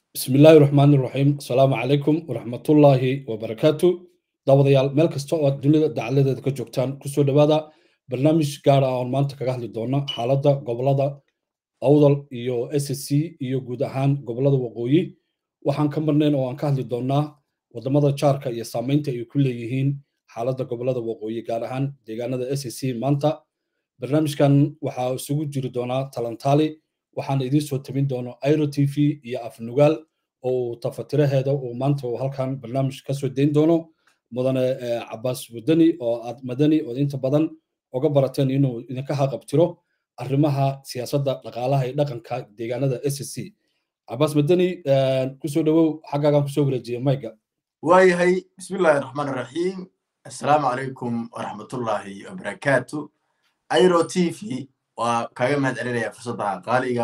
bismi illaahi raxmaan iraxiim asalaamu calaykum waraxmatullaahi wabarakaatu daawadayaal meel kasta oo aad dunida dacaladeeda ka joogtaan kusoo dhowaada barnaamij gaar ah oon maanta kaga hadli doono xaaladda gobolada awdal iyo s c iyo guud ahaan gobolada waqooyi waxaan ka marnayn oo aan ka hadli doonaa wadamada jaarka iyo saamaynta ay ku leeyihiin xaaladda gobolada waqooyi gaar ahaan deegaanada s c maanta barnaamijkan waxaa isugu jiri doonaa talantaali waxaan idiin soo tabin doono airo t v iyo afnugaal oo uu tafatiraheeda uu maanta halkan barnaamij kasoo dayn doono mudane cabaas wadani oo aad madani oo inta badan oga barateen inuu idinka haqabtiro arrimaha siyaasadda dhaqaalaha iyo dhaqanka deegaanada s c cabaas madani kusoo dhowow xaggaagan kusoo wareejiya mayga waayahay bismillahi raxmaan raxiim assalaamu calaykum waraxmatullaahi wabarakaatu airo t v waa kaaga mahad celinaya fursadda qaaliga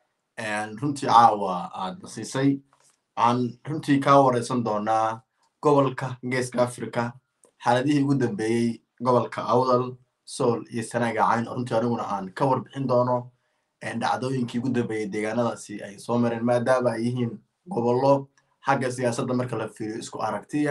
runtii caawa aad nasiisay waxaan runtii kaa wareysan doonaa gobolka geeska africa xaaladihii ugu dambeeyey gobolka awdal sool iyo sanaaga cayn oo runtii aniguna aan ka warbixin doono dhacdooyinkii ugu dambeeyey deegaanadaasi ay soo mareen maadaama ay yihiin gobollo xagga siyaasadda marka la fiiriyo isku aragtiya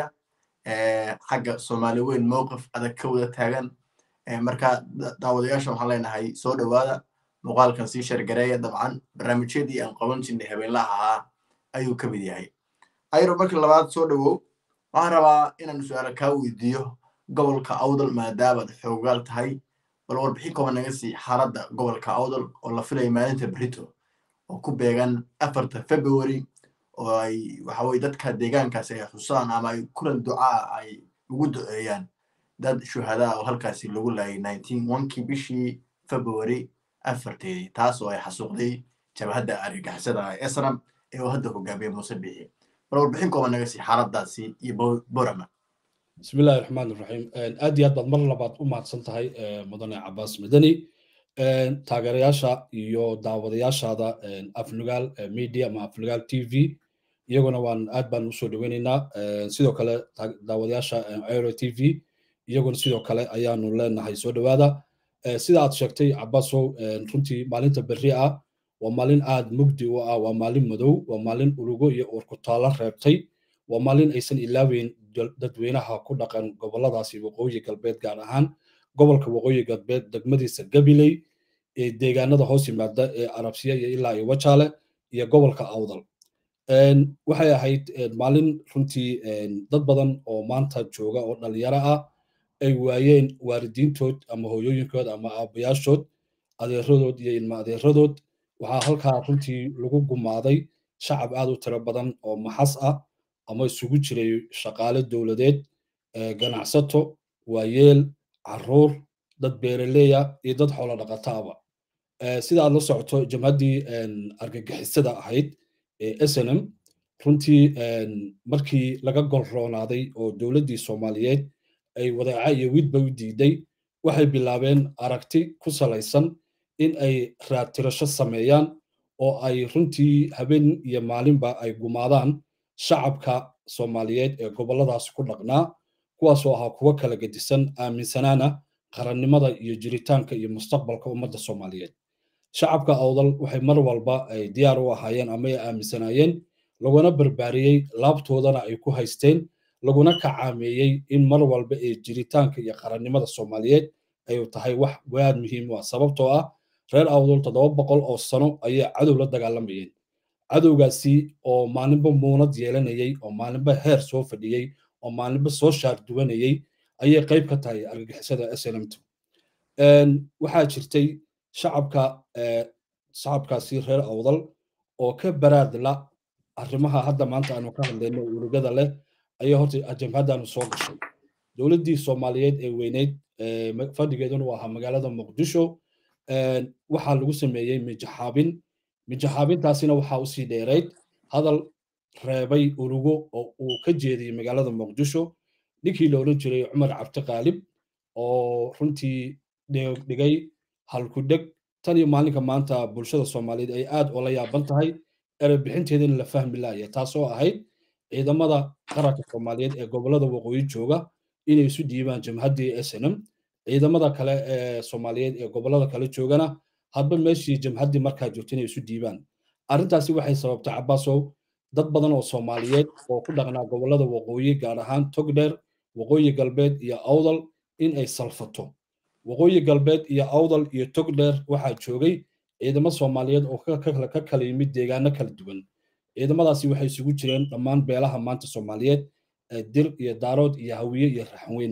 xagga soomaali weyn mowqif adag ka wada taagan marka daawadayaasha waxaan leenahay soo dhowaada muuqaalkan sii shargareeya dabcan barnaamijyadii aan qaban jirnay habeenlaha ahaa ayuu ka mid yahay ayro markii labaad soo dhowow waxaan rabaa inaan su-aala kaa weydiiyo gobolka awdal maadaamaad xoogaal tahay bal warbixin kooban naga sii xaaladda gobolka awdal oo la filaya maalinta brito oo ku beegan afarta february oo ay waxaweye dadka deegaankaasi ay xusaan ama ay kulan ducaa ay ugu duceeyaan dad shuhadaa oo halkaasi lagu laayay nineteen onkii bishii february afarteedii taas oo ay xasuuqday jabhadda argagixisada esram ee uu hadda hogaamiye muuse bixi bal warbixin kooban naga sii xaaladaasi iyo borama bismi illahi raxmaan iraxiim aad iyo aad baad mar labaad u mahadsan tahay mudane cabaas madani taageerayaasha iyo daawadayaashaada afnugaal media ama afnugaal t v iyaguna waan aad baan usoo dhoweynaynaa sidoo kale daawadayaasha aero t v iyaguna sidoo kale ayaanu leenahay soo dhowaada sida aad sheegtay cabaasow runtii maalinta berri ah waa maalin aad mugdi u ah waa maalin madow waa maalin urugo iyo uurkutaalo reebtay waa maalin aysan ilaaweyn dadweynaha ku dhaqan goboladaasi waqooyi galbeed gaar ahaan gobolka waqooyi galbeed degmadiisa gabiley ee deegaanada hoos yimaada ee arabsiya iyo ilaa iyo wajaale iyo gobolka awdal waxay ahayd maalin runtii dad badan oo maanta jooga oo dhalinyaro ah ay waayeen waalidiintood ama hooyooyinkood ama aabayaashood adeeradood iyo ilma adeeradood waxaa halkaa runtii lagu gumaaday shacab aad u tiro badan oo maxas ah ama isugu jiray shaqaale dowladeed ganacsato waayeel caruur dad beeraleya iyo dad xoolo dhaqataaba sida aad la socoto jamhaddii argagixisada ahayd ee snm runtii markii laga golroonaaday oo dowladdii soomaaliyeed ay wadaaca iyo widba u diiday waxay bilaabeen aragti ku salaysan in ay raadtirasho sameeyaan oo ay runtii habeen iyo maalinba ay gumaadaan shacabka soomaaliyeed ee gobolladaas ku dhaqnaa kuwaasoo ahaa kuwo kala gedisan aaminsanaana qarannimada iyo jiritaanka iyo mustaqbalka ummadda soomaaliyeed shacabka awdal waxay mar walba ay diyaar u ahaayeen ama ay aaminsanaayeen laguna barbaariyey laabtoodana ay ku haysteen laguna kacaameeyey in mar walba ee jiritaanka iyo qarannimada soomaaliyeed ay tahay wax waad muhiim u ah sababtoo ah reer awdal toddoba boqol oo sano ayay cadow la dagaalamayeen cadowgaasi oo maalinba muunad yeelanayey oo maalinba heer soo fadhiyey oo maalinba soo shaar duwanayey ayay qayb ka tahay argagixisada slmtu waxaa jirtay shacabka shacabkaasi reer awdal oo ka baraadla arrimaha hadda maanta aanu ka hadlayno urugada leh ayaa horta jamhaddaanu soo gashay dowladdii soomaaliyeed ee weyneyd fadhigeeduna u ahaa magaalada muqdisho waxaa lagu sameeyey mijaxaabin mijaxaabintaasina waxaa usii dheerayd hadal reebay urugo oo uu ka jeediyey magaalada muqdisho ninkii la odhan jiray cumar cabdi qaalib oo runtii dhigay halkudheg tan iyo maalinka maanta bulshada soomaaliyeed ay aad ula yaaban tahay erebixinteedana la fahmi laaya taasoo ahayd ciidamada qaranka soomaaliyeed ee gobolada waqooyi jooga inay isu dhiibaan jamhaddii snm ciidamada kale ee soomaaliyeed ee gobolada kale joogana hadba meeshii jamhaddii markaa joogta inay isu dhiibaan arrintaasi waxay sababtay cabaasow dad badan oo soomaaliyeed oo ku dhaqnaa gobollada waqooyi gaar ahaan togdheer waqooyi galbeed iyo awdal in ay salfato waqooyi galbeed iyo awdal iyo togdheer waxaa joogay ciidamo soomaaliyeed oo ka kala yimid deegaano kala duwan ciidamadaasi waxay isugu jireen dhammaan beelaha maanta soomaaliyeed dir iyo daarood iyo hawiye iyo raxweyn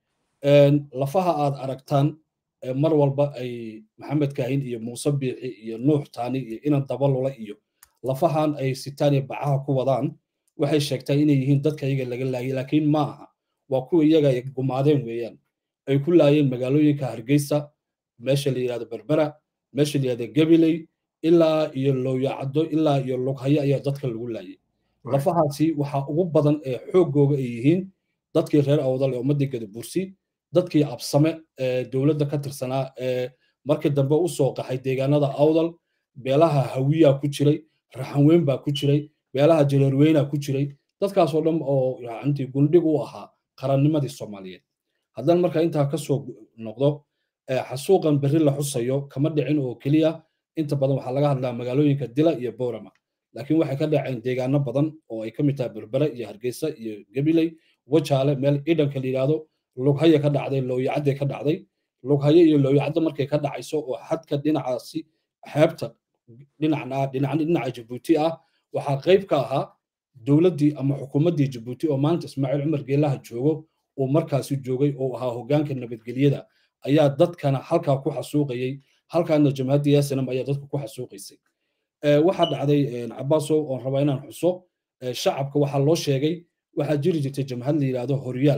lafaha aad aragtaan mar walba ay maxamed kaahin iyo muuse biixi iyo nuux taani iyo inan dabalula iyo lafahan ay sitaan iyo bacaha ku wadaan waxay sheegtaa inay yihiin dadka iyaga laga laayay laakiin ma aha waa kuwa iyaga ay gumaadeen weeyaan ay ku laayeen magaalooyinka hargeysa meesha la yidhahdo berbera meesha la yidhahdo gabiley ilaa iyo looyacaddo ilaa iyo lughayo ayaa dadka lagu laayay lafahaasi waxaa ugu badan ee xooggooga ay yihiin dadkii reer awdal ee ummaddii gadabursi dadkii absame ee dowladda ka tirsanaa ee markii dambe u soo qaxay deegaanada awdal beelaha hawiyaa ku jiray raxanweyn baa ku jiray beelaha jareerweynaa ku jiray dadkaasoo dhan oo intii gundhig u ahaa qarannimadii soomaaliyeed haddana marka intaa ka soo noqdo xasuuqan berri la xusayo kama dhicin oo keliya inta badan waxaa laga hadlaa magaalooyinka dila iyo boorama laakiin waxay ka dhaceen deegaano badan oo ay ka mid tahay berbere iyo hargeysa iyo gabiley wajaale meel idhanka la yidhaahdo lughaye ka dhacday looyacadde ka dhacday lughaye iyo looyacaddo markay ka dhacayso oo xadka dhinacaasi xeebta dhinacna dhinaca jabuuti ah waxaa qayb ka ahaa dowladdii ama xukuumaddii jabuuti oo maanta ismaaciil cumar geelaha joogo uu markaasi joogay oo ahaa hoggaanka nabadgelyada ayaa dadkana halkaa ku xasuuqayay halkaana jamhadda yasanam ayaa dadka ku xasuuqaysay waxaa dhacday cabaasow oon rabaa inaan xuso shacabka waxaa loo sheegay waxaa jiri jirtay jamhad la yidhaahdo horyaal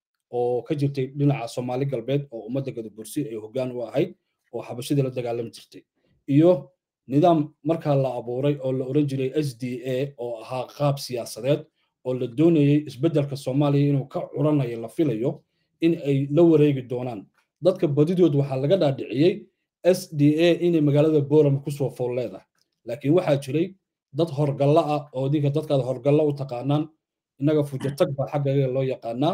oo ka jirtay dhinaca soomaali galbeed oo ummadda gadabursi ay hoggaan u ahayd oo xabashadii la dagaalami jirtay iyo nidaam markaa la abuuray oo la oran jiray s d a oo ahaa qaab siyaasadeed oo la doonayay isbeddelka soomaaliya inuu ka curanayo la filayo in ay la wareegi doonaan dadka badidood waxaa laga dhaadhiciyey s d a inay magaalada boorama kusoo fool leedahay laakiin waxaa jiray dad horgalla ah oo idinka dadkaad horgalla u taqaanaan innaga fujatag baa xaggaga loo yaqaanaa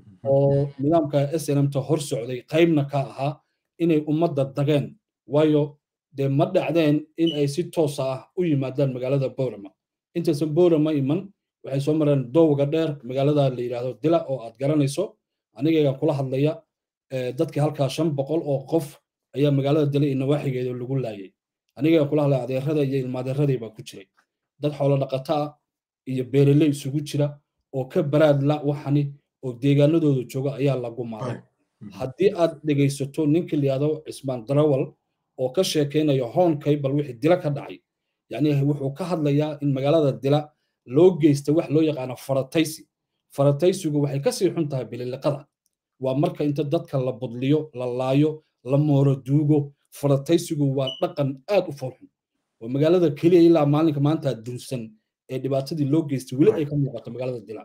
oo nidaamka snmta hor socday qaybna ka ahaa inay ummadda dageen waayo dee ma dhacdeen in ay si toosa ah u yimaadaan magaalada boorama intaysan boorama iman waxay soo mareen dowga dheer magaalada la yidhaahdo dila oo aad garanayso anigaygan kula hadlaya dadkii halkaa shan boqol oo qof ayaa magaalada dila iyo nawaaxigeeda lagu laayay anigaygan kula hadlaya adeerada iyo ilmaadeeradii baa ku jiray dad xoolo dhaqata ah iyo beereley isugu jira oo ka baraad la waxani oo deegaanadooda jooga ayaa la gumaaday haddii aad dhegaysato ninka la yidhahdo cismaan darawal oo ka sheekaynayo hoonkay bal wixii dila ka dhacay yacni wuxuu ka hadlayaa in magaalada dila loo geysta wax loo yaqaano farataysi farataysigu waxay kasii xun tahay bililiqada waa marka inta dadka la budliyo la laayo la mooro duugo farataysigu waa dhaqan aad u foolxun oo magaalada keliya ilaa maalinka maanta dunsan ee dhibaatadii loo geystay weli ay ka muuqato magaalada dila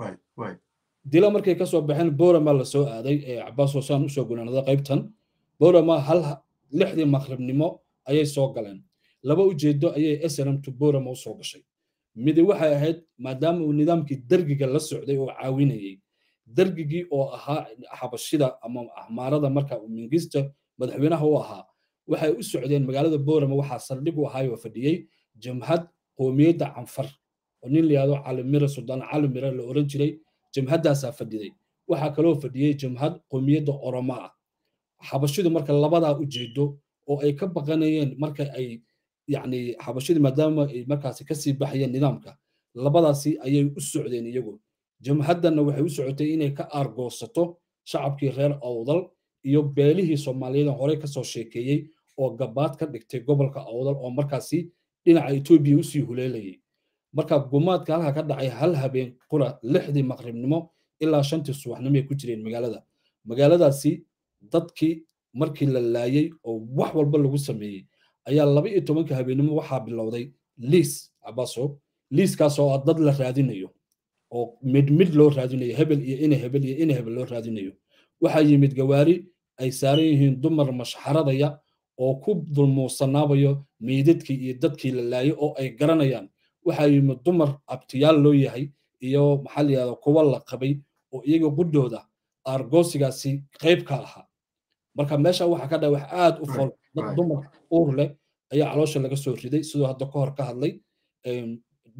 dila markay kasoo baxeen borama la soo aaday ee cabaas hoosaan usoo gunaanada qaybtan borama hal lixdii maqribnimo ayay soo galeen laba ujeedo ayay snmtu borama usoo gashay midi waxay ahayd maadaama uu nidaamkii dergiga la socday oo caawinayay dergigii oo ahaa xabashida ama ahmaarada marka uu mingista madaxweynaha u ahaa waxay u socdeen magaalada borama waxaa saldhig u ahaayoo fadhiyey jamhad qoomiyadda canfar oo nin la yihahdo calimire suldaan calimire la oran jiray jamhaddaasaa fadhiday waxaa kaloo fadhiyey jamhad qoomiyadda oromo ah xabashidu marka labadaa ujeedo oo ay ka baqanayeen marka ay yacni xabashidu maadaama ay markaasi kasii baxayeen nidaamka labadaasi ayay u socdeen iyagu jamhaddanna waxay u socotay inay ka aargoosato shacabkii reer awdal iyo beelihii soomaaliyeed horey kasoo sheekeeyey oo gabaad ka dhigtay gobolka awdal oo markaasi dhinaca etoobiya usii huleelayay marka gumaadka halka ka dhacay hal habeen qura lixdii maqribnimo ilaa shantii subaxnimoay ku jireen magaalada magaaladaasi dadkii markii la laayay oo wax walba lagu sameeyey ayaa laba iyo tobanka habeennimo waxaa bilowday liis cabaso liiskaasoo ah dad la raadinayo oo mid mid loo raadinayo hebel iyo ina hebel iyo ina hebel loo raadinayo waxaa yimid gawaari ay saaran yihiin dumar mashxaradaya oo ku dulmuusanaabayo meydadkii iyo dadkii la laayay oo ay garanayaan waxaa yimid dumar abtiyaal loo yahay iyo maxaa la yidhahda kuwa la qabay oo iyaga qudhooda aargoosigaasi qayb ka ahaa marka meesha waxaa ka dhaca wax aad u fol dad dumar uur leh ayaa caloosha laga soo riday sidoo hadda ka hor ka hadlay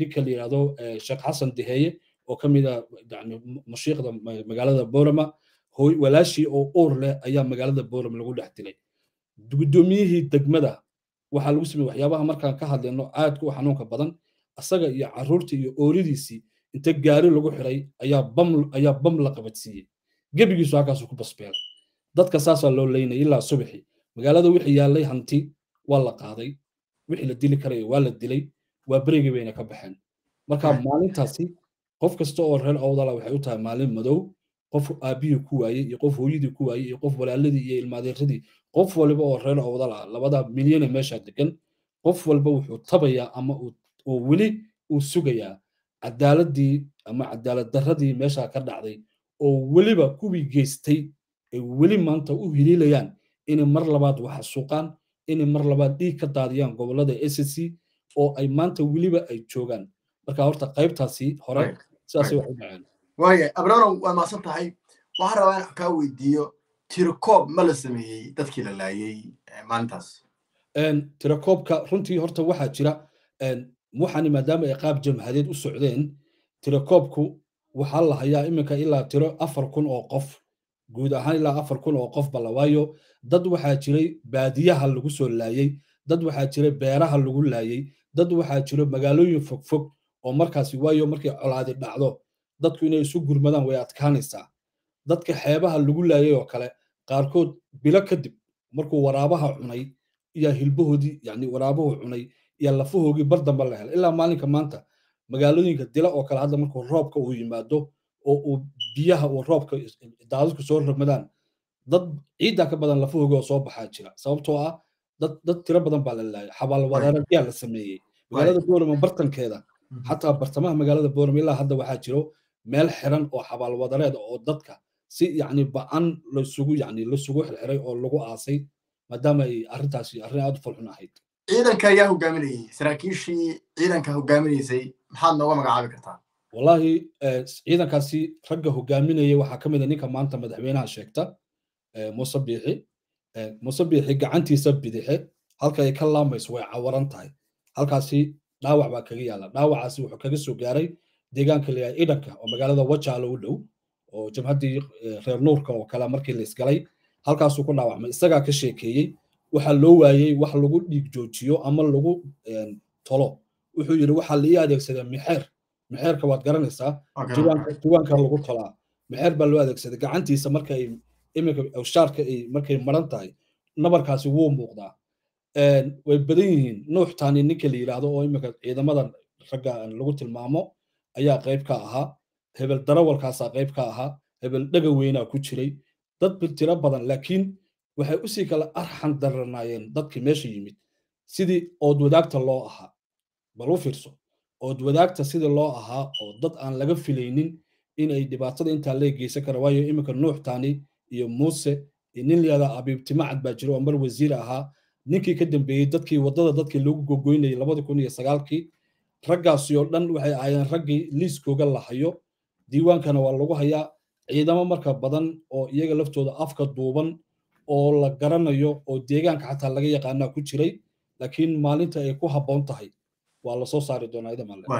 ninka la yidhahdo sheekh xasan deheeye oo ka mid a yani mashiikhda magaalada boorama hooy walaashii oo uur leh ayaa magaalada boorama lagu dhex dilay guddoomiyihii degmada waxaa lagu sameeyey waxyaabaha markaan ka hadlayno aadka u xanuunka badan asaga iyo carruurtii iyo ooridiisii inta gaari lagu xiray ayaa bam ayaa bam la qabadsiiyey gebigiisu halkaasuu ku basbeelay dadka saasaa loo leynay ilaa subaxi magaalada wixii yaallay hanti waa la qaaday wixii la dili karaya waa la dilay waa berigii bayna ka baxeen marka maalintaasi qof kasta oo reer awdala waxay u tahay maalin madow qof aabbihii ku waayey iyo qof hooyadii ku waayey iyo qof walaaladii iyo ilmaadeeradii qof waliba oo reer awdala labada milyane meesha degan qof walba wuxuu tabayaa ama oo weli uu sugayaa cadaaladii ama cadaalad darradii meesha ka dhacday oo weliba kuwii geystay ay weli maanta u hiliilayaan inay mar labaad wax suuqaan inay mar labaad dhiig ka daadiyaan gobolada SSC oo ay maanta weliba ay joogaan marka horta qaybtaasi hore sidaasay wax u dhaceen waaya abranow waa maasan tahay waxaan rabaa in kaa weydiiyo tirokoob ma la sameeyey dadkii la laayey maalintaas tirakoobka runtii horta waxaa jira waxaani maadaama ay qaab jamhadeed u socdeen tirakoobku waxaa la hayaa iminka ilaa tiro afar kun oo qof guud ahaan ilaa afar kun oo qof bala waayo dad waxaa jiray baadiyaha lagu soo laayey dad waxaa jiray beeraha lagu laayey dad waxaa jiro magaalooyin fogfog oo markaasi waayo markay colaadi dhacdo dadku inay isu gurmadaan way adkaanaysaa dadka xeebaha lagu laayay oo kale qaarkood bilo kadib markuu waraabaha cunay iyo hilbahoodii yani waraabuhu cunay iyo lafahoogii bar dambe la helay ilaa maalinka maanta magaalooyinka dila oo kale hadda markuu roobka uu yimaado oo uu biyaha uu roobka daadadku soo ramadaan dad ciidda ka badan lafahooga oo soo baxaa jira sababtoo ah dad dad tiro badan baa la laayay xabaalwadaarayaa la sameeyey magaalada boorama bartankeeda xataa bartamaha magaalada boorama ilaa hadda waxaa jiro meel xiran oo xabaalwadareed oo dadka si yacni ba-an lasugu yacni lasugu xirxiray oo lagu aasay maadaama ay arrintaasi arrin aad u falxun ahayd ciidanka ayaa hogaaminayay saraakiishii ciidanka hogaaminaysay maxaad nooga magacaabi kartaa wallahi ciidankaasi ragga hogaaminaya waxaa ka mid a ninka maanta madaxweynaha sheegta muuse biixi muuse biixi gacantiisa bidixe halka ay ka laamayso way cawaran tahay halkaasi dhaawac baa kaga yaala dhaawacaasi wuxuu kaga soo gaaray deegaanka layahay idanka oo magaalada wajaalo u dhow oo jabhaddii reer nuurka oo kale markii la isgalay halkaasuu ku dhaawacmay isagaa ka sheekeeyey waxaa loo waayey wax lagu dhiig joojiyo ama lagu tolo wuxuu yidhi waxaa la ii adeegsadaa mixeer mixeerka waad garanaysaa diiwaanka lagu tolaa mixeer baa loo adeegsaday gacantiisa marka ay iminka shaarka ay markay maran tahay nabarkaasi wuu muuqdaa way badan yihiin nuux taani ninka la yidhaahdo oo iminka ciidamada ragga lagu tilmaamo ayaa qayb ka ahaa hebel darawalkaasaa qayb ka ahaa hebel dhaga weynaa ku jiray dad tiro badan laakiin waxay usii kala arxan daranaayeen dadkii meesha yimid sidii ood wadaagta loo ahaa bal u fiirso ood wadaagta sidii loo ahaa oo dad aan laga filaynin inay dhibaatada intaa lee geysan kara waayo iminka nuux taani iyo muuse iyo nin layihahda abiibtimacad baa jira oo mar wasiir ahaa ninkii ka dambeeyey dadkii waddada dadkii loogu gogoynayay labada kun iyo sagaalkii raggaasi oo dhan waxay ahaayeen raggii liiskooga la hayo diiwaankana waa lagu hayaa ciidamo marka badan oo iyaga laftooda afka duuban oo la garanayo oo deegaanka xataa laga yaqaanaa ku jiray laakiin maalinta ay ku habboon tahay waa lasoo saari doonaa ida malle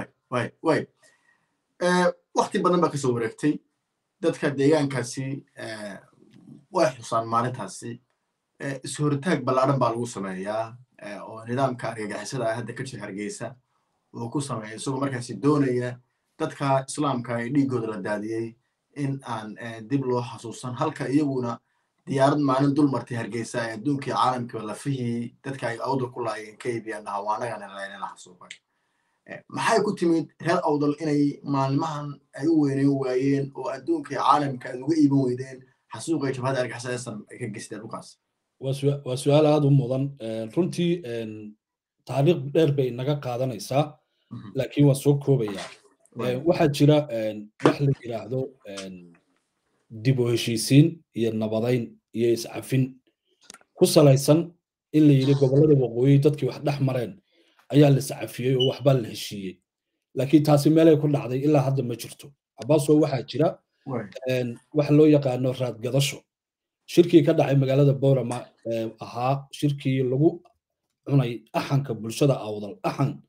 wakti badan baa kasoo wareegtay dadka deegaankaasi way xusaan maalintaasi ishoritaag ballaaran baa lagu sameeyaa oo nidaamka argagixisada ah hadda ka jira hargeysa uu ku sameeya isagoo markaasi doonaya dadka islaamka ee dhiiggooda la daadiyey in aan dib loo xasuusan halka iyaguna diyaarad maalin dul martay hargeysa ee adduunkii caalamkiiba lafihii dadka ay awdal ku laayeen ka iibiyaan dhahawaanagana la xasuuqay maxay ku timid reer awdal inay maalmahan ay u weyneyn waayeen oo adduunkii caalamka aad uga iiban weydeen xasuuqay jabhada argixisada ay ka geysteen dhulkaas waa su-aal aada u mudan runtii taariikh dheer bay naga qaadanaysaa laakiin waan soo koobayaa waxaa jira wax la yidhaahdo dib u heshiisiin iyo nabadayn iyo iscafin ku salaysan in la yidhi gobollada waqooyi dadkii wax dhex mareen ayaa la iscafiyey oo waxbaa la heshiiyey laakiin taasi meelay ku dhacday ilaa hadda ma jirto cabaaso waxaa jira wax loo yaqaano raadgadasho shirkii ka dhacay magaalada boorama ahaa shirkii lagu cunay axanka bulshada awdal axan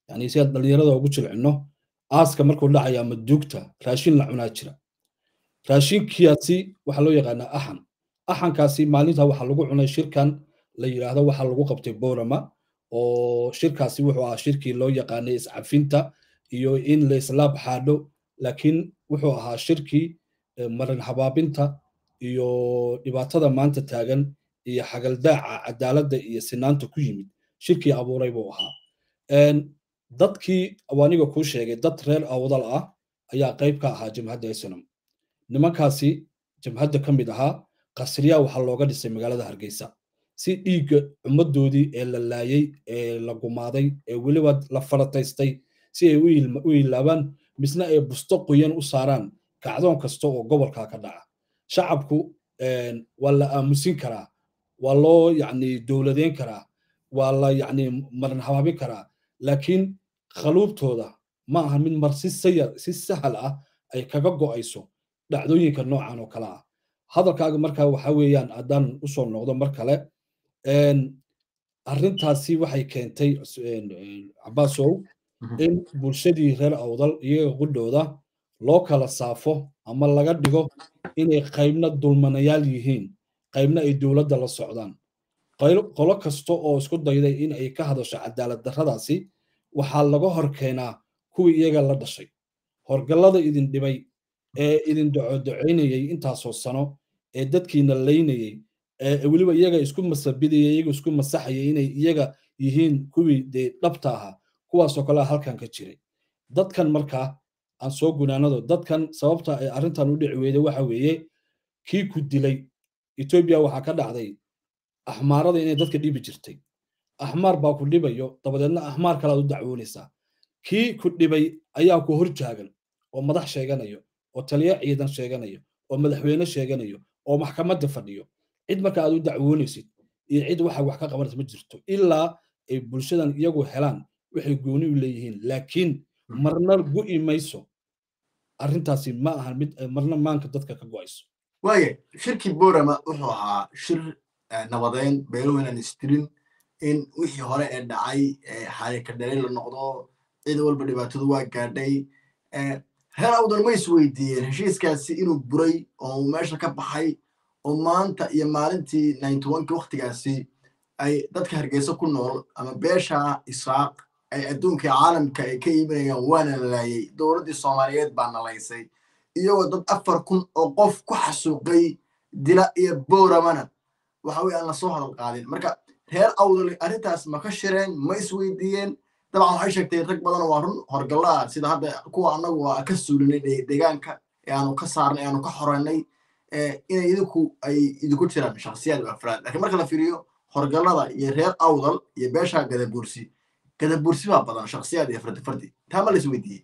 yani si aan dhalinyarada ugu jilcino aaska markuu dhacaya ama duugta raashin la cunaa jira raashinkiyaasi waxaa loo yaqaanaa axan axankaasi maalinta waxaa lagu cunay shirkan la yidhaahdo waxaa lagu qabtay borama oo shirkaasi wuxuu ahaa shirkii loo yaqaanay iscafinta iyo in la islaab xaadho laakiin wuxuu ahaa shirkii marin habaabinta iyo dhibaatada maanta taagan iyo xagaldaaca cadaaladda iyo sinaanta ku yimid shirkii abuuray buu ahaa dadkii aniga kuu sheegay dad reer awdal ah ayaa qayb ka ahaa jamhadda islam nimankaasi jamhadda ka mid ahaa qasriyaa waxaa looga dhisay magaalada hargeysa si dhiigga ummaddoodii ee la laayay ee la gumaaday ee weliba la farataystay si ay u ilaabaan misna ay busto qoyan u saaraan kacdoon kasta oo gobolkaa ka dhaca shacabku waa la aamusin karaa waa loo yacni dowladeyn karaa waa la yacni marin habaabin karaa laakiin khaluubtooda ma aha mid mar si sayar si sahal ah ay kaga go'ayso dhacdooyinka noocan oo kale ah hadalkaaga marka waxa weeyaan haddaan usoo noqdo mar kale arrintaasi waxay keentay cabaasow in bulshadii reer awdal iyaga qudhooda loo kala saafo ama laga dhigo inay qaybna dulmanayaal yihiin qaybna ay dowladda la socdaan qolo kasta oo isku dayday in ay ka hadasho cadaalad darradaasi waxaa laga hor keenaa kuwii iyaga la dhashay horgallada idin dhibay ee idin docodocaynayay intaasoo sano ee dadkiina laynayay ee weliba iyaga isku masabidaya iyaga isku masaxaya inay iyaga yihiin kuwii dee dhabta ahaa kuwaasoo kale halkan ka jiray dadkan markaa aan soo gunaanado dadkan sababta ay arrintan u dhici weyday waxa weeye kii ku dilay etoobiya waxaa ka dhacday axmaarada inay dadka dhibi jirtay axmaar baa ku dhibayo dabadeedna axmaar kalaad u dacwoonaysaa kii ku dhibay ayaa ku hor jaagan oo madax sheeganayo oo taliya ciidan sheeganayo oo madaxweyne sheeganayo oo maxkamadda fadhiyo cid marka aad u dacwoonaysid iyo cid waxa wax ka qabanaysa ma jirto ilaa ay bulshadan iyagu helaan waxay gooni u leeyihiin laakiin marna gu'i mayso arrintaasi ma ahan mid marna maanka dadka ka go'ayso waaya shirkii borama wuxuu ahaa shir nabadeyn beeluhu inaan istirin in wixii hore ee dhacay xarika dhalay la noqdo cid walba dhibaatadu waa gaadhay reer awdan ma is weydiiyeen heshiiskaasi inuu buray oo meesha ka baxay oo maanta iyo maalintii ninety oneki waktigaasi ay dadka hargeysa ku nool ama beesha isaaq ay adduunkai caalamka ay ka iibinayaan waana laayay dowladdii soomaaliyeed baa nalaysay iyagoo dad afar kun oo qof ku xasuuqay dila iyo booramana waxa weye aan lasoo hadal qaadin marka reer awdal arrintaas ma ka shireen ma isweydiiyeen dabcan waxay sheegtay rag badan waa run horgallaa sida hadda kuwa annagu waa ka suulinay deegaanka ee aanu ka saarnay aanu ka xoreynay inay idinku ay idinku jiraan shakhsiyaad u afraad lakiin marka la fiiriyo horgallada iyo reer awdal iyo beesha gadabursi gadabursi baa badan shakhsiyaad iyo fardi fardi taa ma la isweydiiyey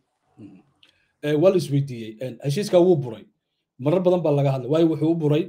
waa la isweydiiyey heshiiskaa wuu buray marar badan baa laga hadlay waayo wuxuu u buray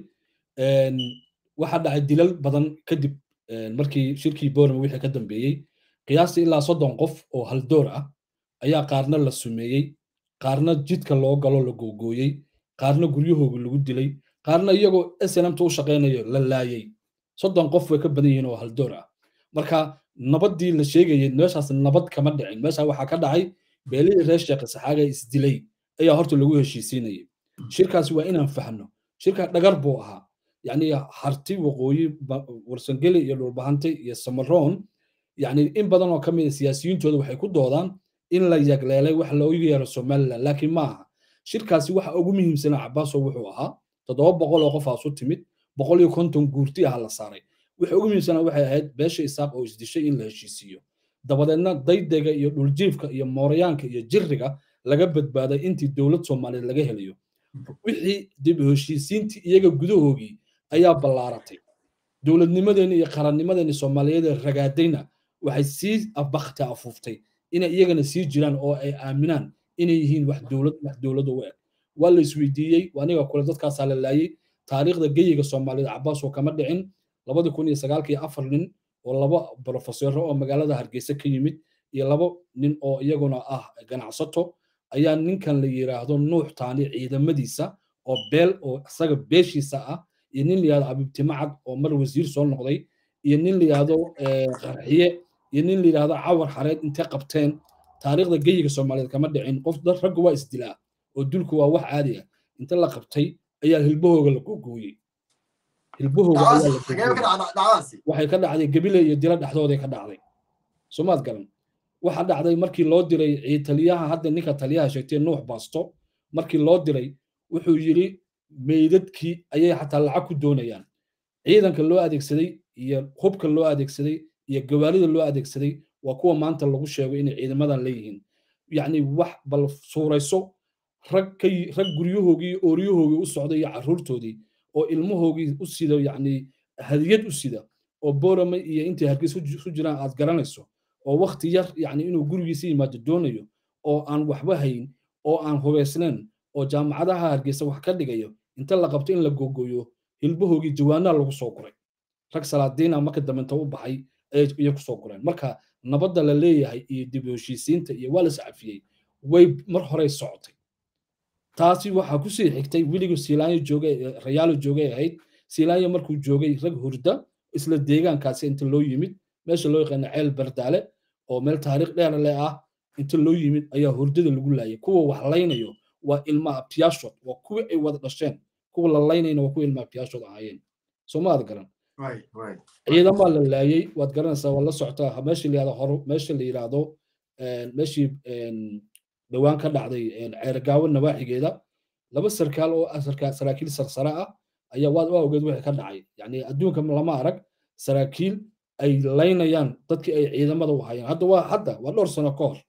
waxaa dhacay dilal badan kadib markii shirkii borama wixii ka dambeeyey qiyaastii ilaa soddon qof oo haldoor ah ayaa qaarna la sumeeyey qaarna jidka loo galo la googooyey qaarna guryahooga lagu dilay qaarna iyagoo snmta u shaqaynayo la laayay soddon qof way ka badan yihiin oo haldoor ah marka nabaddii la sheegayay meeshaas nabad kama dhicin meesha waxaa ka dhacay beelihii reer sheekh saxaaga isdilay ayaa horta lagu heshiisiinayay shirkaasi waa inaan fahno shirka dhagar buu ahaa yacni harti waqooyi warsangeli iyo dhulbahante iyo samaroon yacni in badan oo ka mid a siyaasiyiintooda waxay ku doodaan in la yagleelay wax loogu yeero somaliland laakiin ma aha shirkaasi waxa ugu muhiimsanaa cabaaso wuxuu ahaa toddoba boqol oo qofaas u timid boqol iyo konton guurti ah la saaray waxa ugu muhiimsanaa waxay ahayd beesha isaaq oo isdishay in la heshiisiiyo dabadeedna daydega iyo dhuljiifka iyo mooryaanka iyo jirriga laga badbaaday intii dowlad soomaaliyeed laga helayo wixii dib u heshiisiintii iyaga gudahoogii ayaa ballaaratay dowladnimadeeni iyo qarannimadeeni soomaaliyeed ee ragaadayna waxay sii bakti afuuftay inay iyagana sii jiraan oo ay aaminaan inay yihiin wax dowlad wax dowlad u eg waa la isweydiiyey aniga kule dadkaasaa la laayay taariikhda geyiga soomaaliyeed cabaas oo kama dhicin labadi kun iyo sagaalkii afar nin oo laba brofesoro oo magaalada hargeysa ka yimid iyo laba nin oo iyaguna ah ganacsato ayaa ninkan la yiraahdo nuux taani ciidamadiisa oo beel oo isaga beeshiisa ah iyo nin la yihahdo abibtimacad oo mar wasiir soo noqday iyo nin la yihahdo qarxiye iyo nin la yihahdo cawar xareed intay qabteen taariikhda geyiga soomaaliyeed kama dhicin qof dad ragga waa isdilaa oo dulku waa wax caadi ah inta la qabtay ayaa hilbahooga la googooyey hilbahooga waxay ka dhacday gebile iyo dilo dhexdooday ka dhacday soomaad garan waxa dhacday markii loo diray taliyaha hadda ninka taliyaha sheegtay nuux baasto markii loo diray wuxuu yidhi meydadkii ayay xataa lacag ku doonayaan ciidanka loo adeegsaday iyo hubka loo adeegsaday iyo gawaarida loo adeegsaday waa kuwa maanta lagu sheego inay ciidamadan leeyihiin yacni wax bal suurayso rag ka rag guryahoogii iyo ooryahoogii u socday iyo carruurtoodii oo ilmahoogii u sida yacni hadiyad u sida oo boorame iyo intay hargeys ku jiraan aad garanayso oo wakti yar yacni inuu gurigiisa yimaado doonayo oo aan waxba hayn oo aan hubaysnayn oo jaamacadaha hargeysa wax ka dhigayo inta la qabto in la googooyo hilbahoogii jawaanaa lagu soo guray rag salaadiina marka dambenta u baxay ayay kusoo gureen marka nabadda la leeyahay iyo dib u heshiisiinta iyo waa la iscafiyey way mar horey socotay taasi waxaa kusii xigtay weligu siilaanyo joogay rayaalo joogay ahayd siilaanyo markuu joogay rag hurda isla deegaankaasi inta loo yimid meesha loo yaqaano ceel bardaale oo meel taariikh dheer leh ah inta loo yimid ayaa hurdada lagu laayay kuwa wax laynayo waa ilma abtiyaashood waa kuwii ay wada dhasheen kuwa la laynayna waa kuwa ilma abtiyaashood ahaayeen soo ma aad garan ciidamaa la laayay waad garanaysaa waa la socotaa meeshii la yidhahdo hor meesha la yidhaahdo meeshii dhowaan ka dhacday ceergaawo nawaaxigeeda laba sarkaal oo saraakiil sarsare ah ayaa waad waa ogeed wixii ka dhacay yacni adduunka lama arag saraakiil ay laynayaan dadkii ay ciidamada u hayeen hadda waa hadda waa dhowr sano ka hor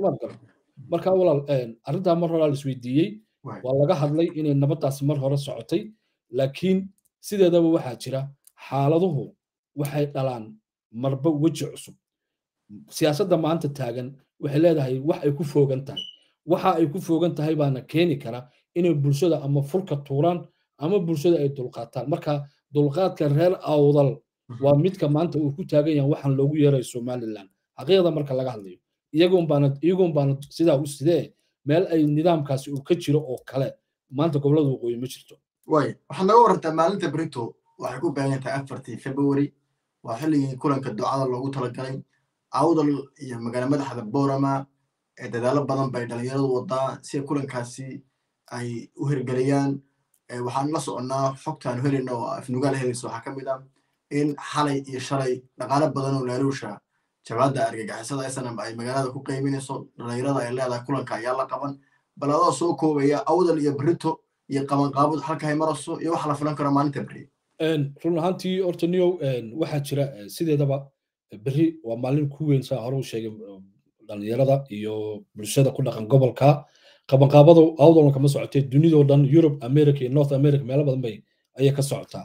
marka walaal arrintaa mar hore la isweydiiyey waa laga hadlay inay nabaddaasi mar hore socotay laakiin sideedaba waxaa jira xaaladuhu waxay dhalaan marba weji cusub siyaasadda maanta taagan waxay leedahay wax ay ku foogan tahay waxa ay ku foogan tahay baana keeni kara inay bulshada ama furka tuuraan ama bulshada ay dulqaataan marka dulqaadka reer awdal waa midka maanta uu ku taagan yahay waxaan loogu yeerayo somaliland xaqiiqda marka laga hadlayo iyagoon baana iyagoon baana sidaa u sidee meel ay nidaamkaasi uu ka jiro oo kale maanta gobolada waqooyi ma jirto way waxaad naga warantaa maalinta brito waxay ku beegan tahay afartii february waa xilligii kulanka ducada loogu talagalay awdal iyo magaala madaxda borama ee dadaalo badan bay dhalinyaradu wadaa si kulankaasi ay u hirgeliyaan waxaan la soconnaa xogtaan helina oo afnugaal helaysa waxaa ka mid ah in xalay iyo shalay dhaqaalo badan oo laaluusha jabaadda argagixisada snm ay magaalada ku qeyminayso dhalinyarada ay leedahay kulanka ayaa la qaban bal adoo soo koobaya awdal iyo brito iyo qabanqaabud halka hay marayso iyo waxa la filan karo maalinta beri run ahaantii horta niyow waxaa jira sideedaba beri waa maalin ku weyn saa hore u sheegay dhalinyarada iyo bulshada ku dhaqan gobolka qabanqaabada awdalna kama socotee dunidoo dhan europe america iyo north america meelo badan bay ayay ka socotaa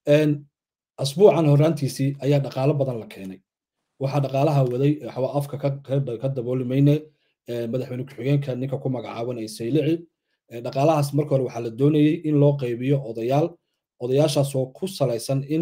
asbuucan horaantiisii ayaa dhaqaalo badan la keenay waxaa dhaqaalaha waday waxba afka ka dabooli mayne madaxweyne ku-xigeenka ninka ku magacaaban ay saylici dhaqaalahaas marka hore waxaa la doonayey in loo qaybiyo odayaal odayaashaasoo ku salaysan in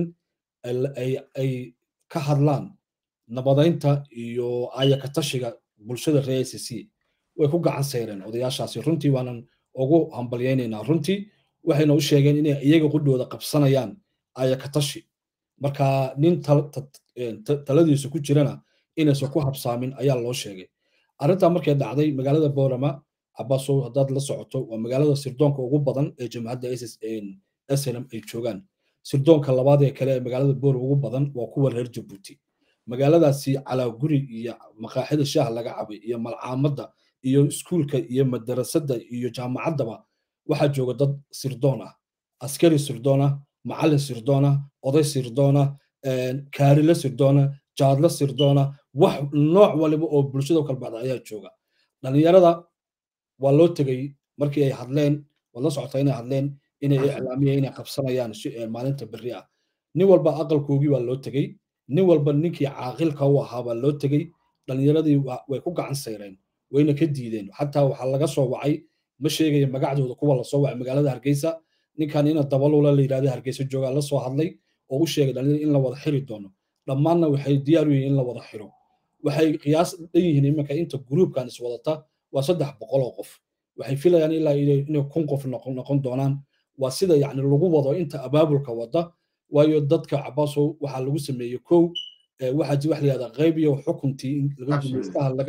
ay ka hadlaan nabadaynta iyo ayakatashiga bulshada reer a c c way ku gacan sayreen odayaashaasi runtii waanan ugu hambalyaynaynaa runtii waxayna u sheegeen inay iyaga qudhooda qabsanayaan ayakatashi marka nin taladiisa ku jirana inaysan ku habsaamin ayaa loo sheegay arrintaa markay dhacday magaalada boorama cabaasow haddaad la socoto waa magaalada sirdoonka ugu badan ee jamhadda snm ay joogaan sirdoonka labaad ee kale ee magaalada boor ugu badan waa kuwa reer jabuuti magaaladaasi calaaguri iyo maqaaxida shaah laga cabay iyo malcaamadda iyo iskuulka iyo madarasada iyo jaamacaddaba waxaa jooga dad sirdoon ah askari sirdoon ah macallin sirdoon ah oday sirdoon ah kaarile sirdoon ah jaadlo sirdoon ah wax nooc waliba oo bulshada kala baxda ayaa jooga dhalinyarada waa loo tegey markii ay hadleen waad la socotaa inay hadleen inay iclaamiyeen inay qabsanayaan maalinta berri ah nin walba aqalkoogii baa loo tegey nin walba ninkii caaqilka u ahaa baa loo tegey dhalinyaradii way ku gacan sayreen wayna ka diideen xataa waxaa laga soo wacay ma sheegaya magacdooda kuwa lasoo wacay magaalada hargeysa ninkan ina dabalula la yidhahda hargeysa joogaa la soo hadlay oo u sheegay dhalinyarada in la wada xiri doono dhammaanna waxay diyaar u yihiin in la wada xiro waxay qiyaas dhan yihiin iminka inta gruubkan iswadata waa saddex boqol oo qof waxay filayaan ilaa inay kun qof noqon doonaan waa sida yacni lagu wado inta abaabulka wada waayo dadka cabaasow waxaa lagu sameeyey kow waxaa ji wax la yihahdaa qayb iyo xukuntii laga gumaystaha laga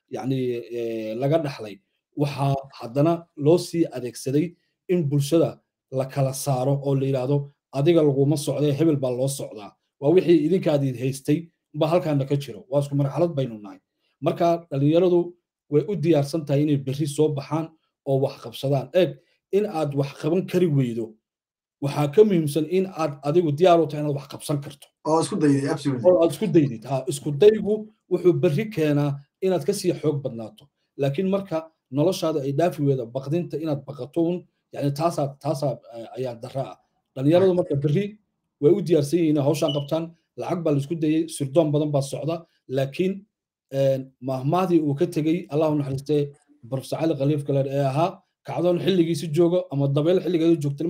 yani laga dhaxlay waxaa haddana loo sii adeegsaday in bulshada la kala saaro oo la yidhaahdo adiga laguma socdee hebel baa loo socdaa waa wixii idinkaadii haystay ba halkaana ka jiro waa isku marxalad baynu nahay marka dhallinyaradu way u diyaarsan tahay inay berri soo baxaan oo wax qabsadaan eeg in aad wax qaban kari weydo waxaa ka muhiimsan in aad adigu diyaar u tahay inaad wax qabsan karto oo isku daydid absolutely oo aad isku daydid ha isku daygu wuxuu berri keenaa inaad kasii xoog badnaato laakiin marka noloshaada ay dhaafi weyda baqdinta inaad baqatoon yani taasaa taasaa ayaa dara ah dhallinyaradu marka berri way u diyaarsan yihiin hawshaan qabtaan lacag baa laisku dayey sirdoon badan baa socda laakiin mahmahdii uu ka tegey allahu naxariistee profesor cali khaliif galer ee ahaa kacdoon xilligiisi joogo ama dabeyl xilligeedu joogta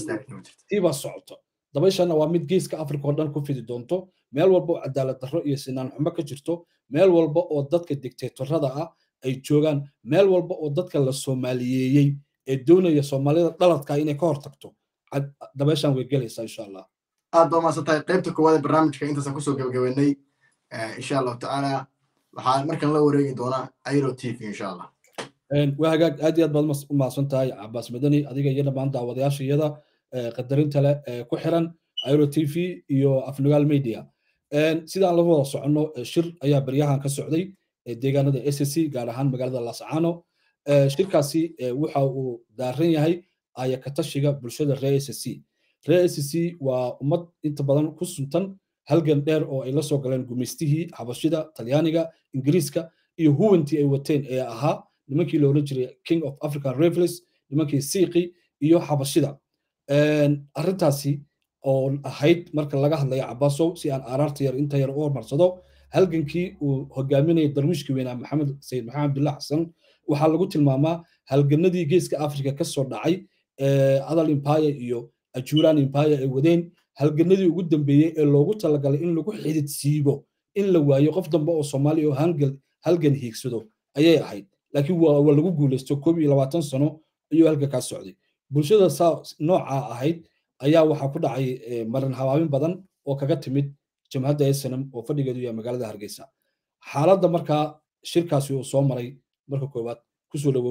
tii baa socoto dabayshana waa mid geeska africa oo dhan ku fidi doonto meel walba oo cadaalad darro iyo sinaan xumo ka jirto meel walba oo dadka dictatorada ah ay joogaan meel walba oo dadka la soomaaliyeeyey ee doonaya soomaalida dhaladka inay ka hortagto dabayshan way gelaysaa insha allah aad baa maasan tahay qaybta koowaad ee barnaamijka intaasaan kusoo gabagabeynay insha allahu tacaala waxaan markan la wareegi doonaa airo t v insha allah waa hagaag aad iyo aad baad u mahadsan tahay cabaas madani adiga iyo dhammaan daawadayaasha iyada qadarinta leh ee ku xiran airo t v iyo afnugaal media sidaan la wada soconno shir ayaa beryahan ka socday deegaanada s c gaar ahaan magaalada lascano shirkaasi waxa uu daaran yahay ayakatashiga bulshada reer s c reer s c waa ummad inta badan ku suntan halgan dheer oo ay la soo galeen gumaystihii xabashida talyaaniga ingiriiska iyo huwantii ay wateen ee ahaa nimankii la odhan jiray king of african revels nimankii siiqi iyo xabashida arrintaasi oo ahayd marka laga hadlayo cabaasow si aan aaraarta yar inta yar u hormarsado halgankii uu hogaaminayay darwiishkii weynaa maxamed sayid maxamed abdullah xasan waxaa lagu tilmaamaa halganadii geeska africa ka soo dhacay adal empire iyo ajuran empire ay wadeen halganadii ugu dambeeyey ee loogu talagalay in lagu xidid siibo in la waayo qof dambe oo soomaaliya oo halgan hiigsado ayay ahayd laakiin waa lagu guulaysto koob iyo labaatan sano ayuu halgankaa socday bulshada saa noocaa ahayd ayaa waxaa ku dhacay marin habaabin badan oo kaga timid jamhadda snm oo fadhigeedu yahay magaalada hargeysa xaaladda markaa shirkaasi uu soo maray marka koowaad kusoo dhawow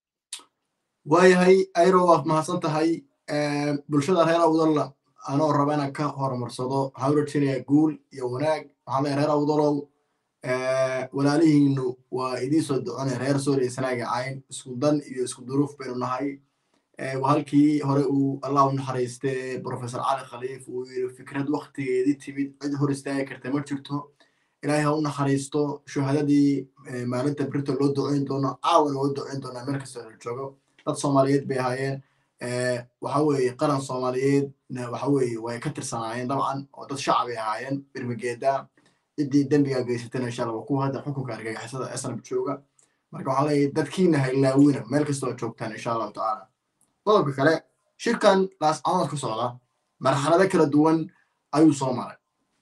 waayahay airo waad mahadsan tahay bulshada reer awdalla anoo raba inaan ka horumarsado hawratinaya guul iyo wanaag waxaan leeyahay reer awdalow walaalihiinu waa idii soo doconay reer sooriya sanaaga cayn isku dan iyo isku duruuf baynu nahay halkii hore uu allah u naxariiste professor cali khaliif uu yiri fikrad waktigeedii timid cid hor istaagi karta ma jirto ilaahay ha u naxariisto shuhadadii maalinta brito loo duceyn doono caawan loo duceyn doonaa meel kastoo la joogo dad soomaaliyeed bay ahaayeen waxa weeye qaran soomaaliyeed waxa weeye way ka tirsanaayeen dabcan oo dad shacab ay ahaayeen birmigeeda ciddii dembiga geysatana insha allah waa kuwa hadda xukunka argagixisada snab jooga marka waxaan leeyahay dadkiina haylaawina meel kastoo joogtaan insha allahu tacaala qodobka kale shirkan laascanood ka socda marxalado kala duwan ayuu soo maray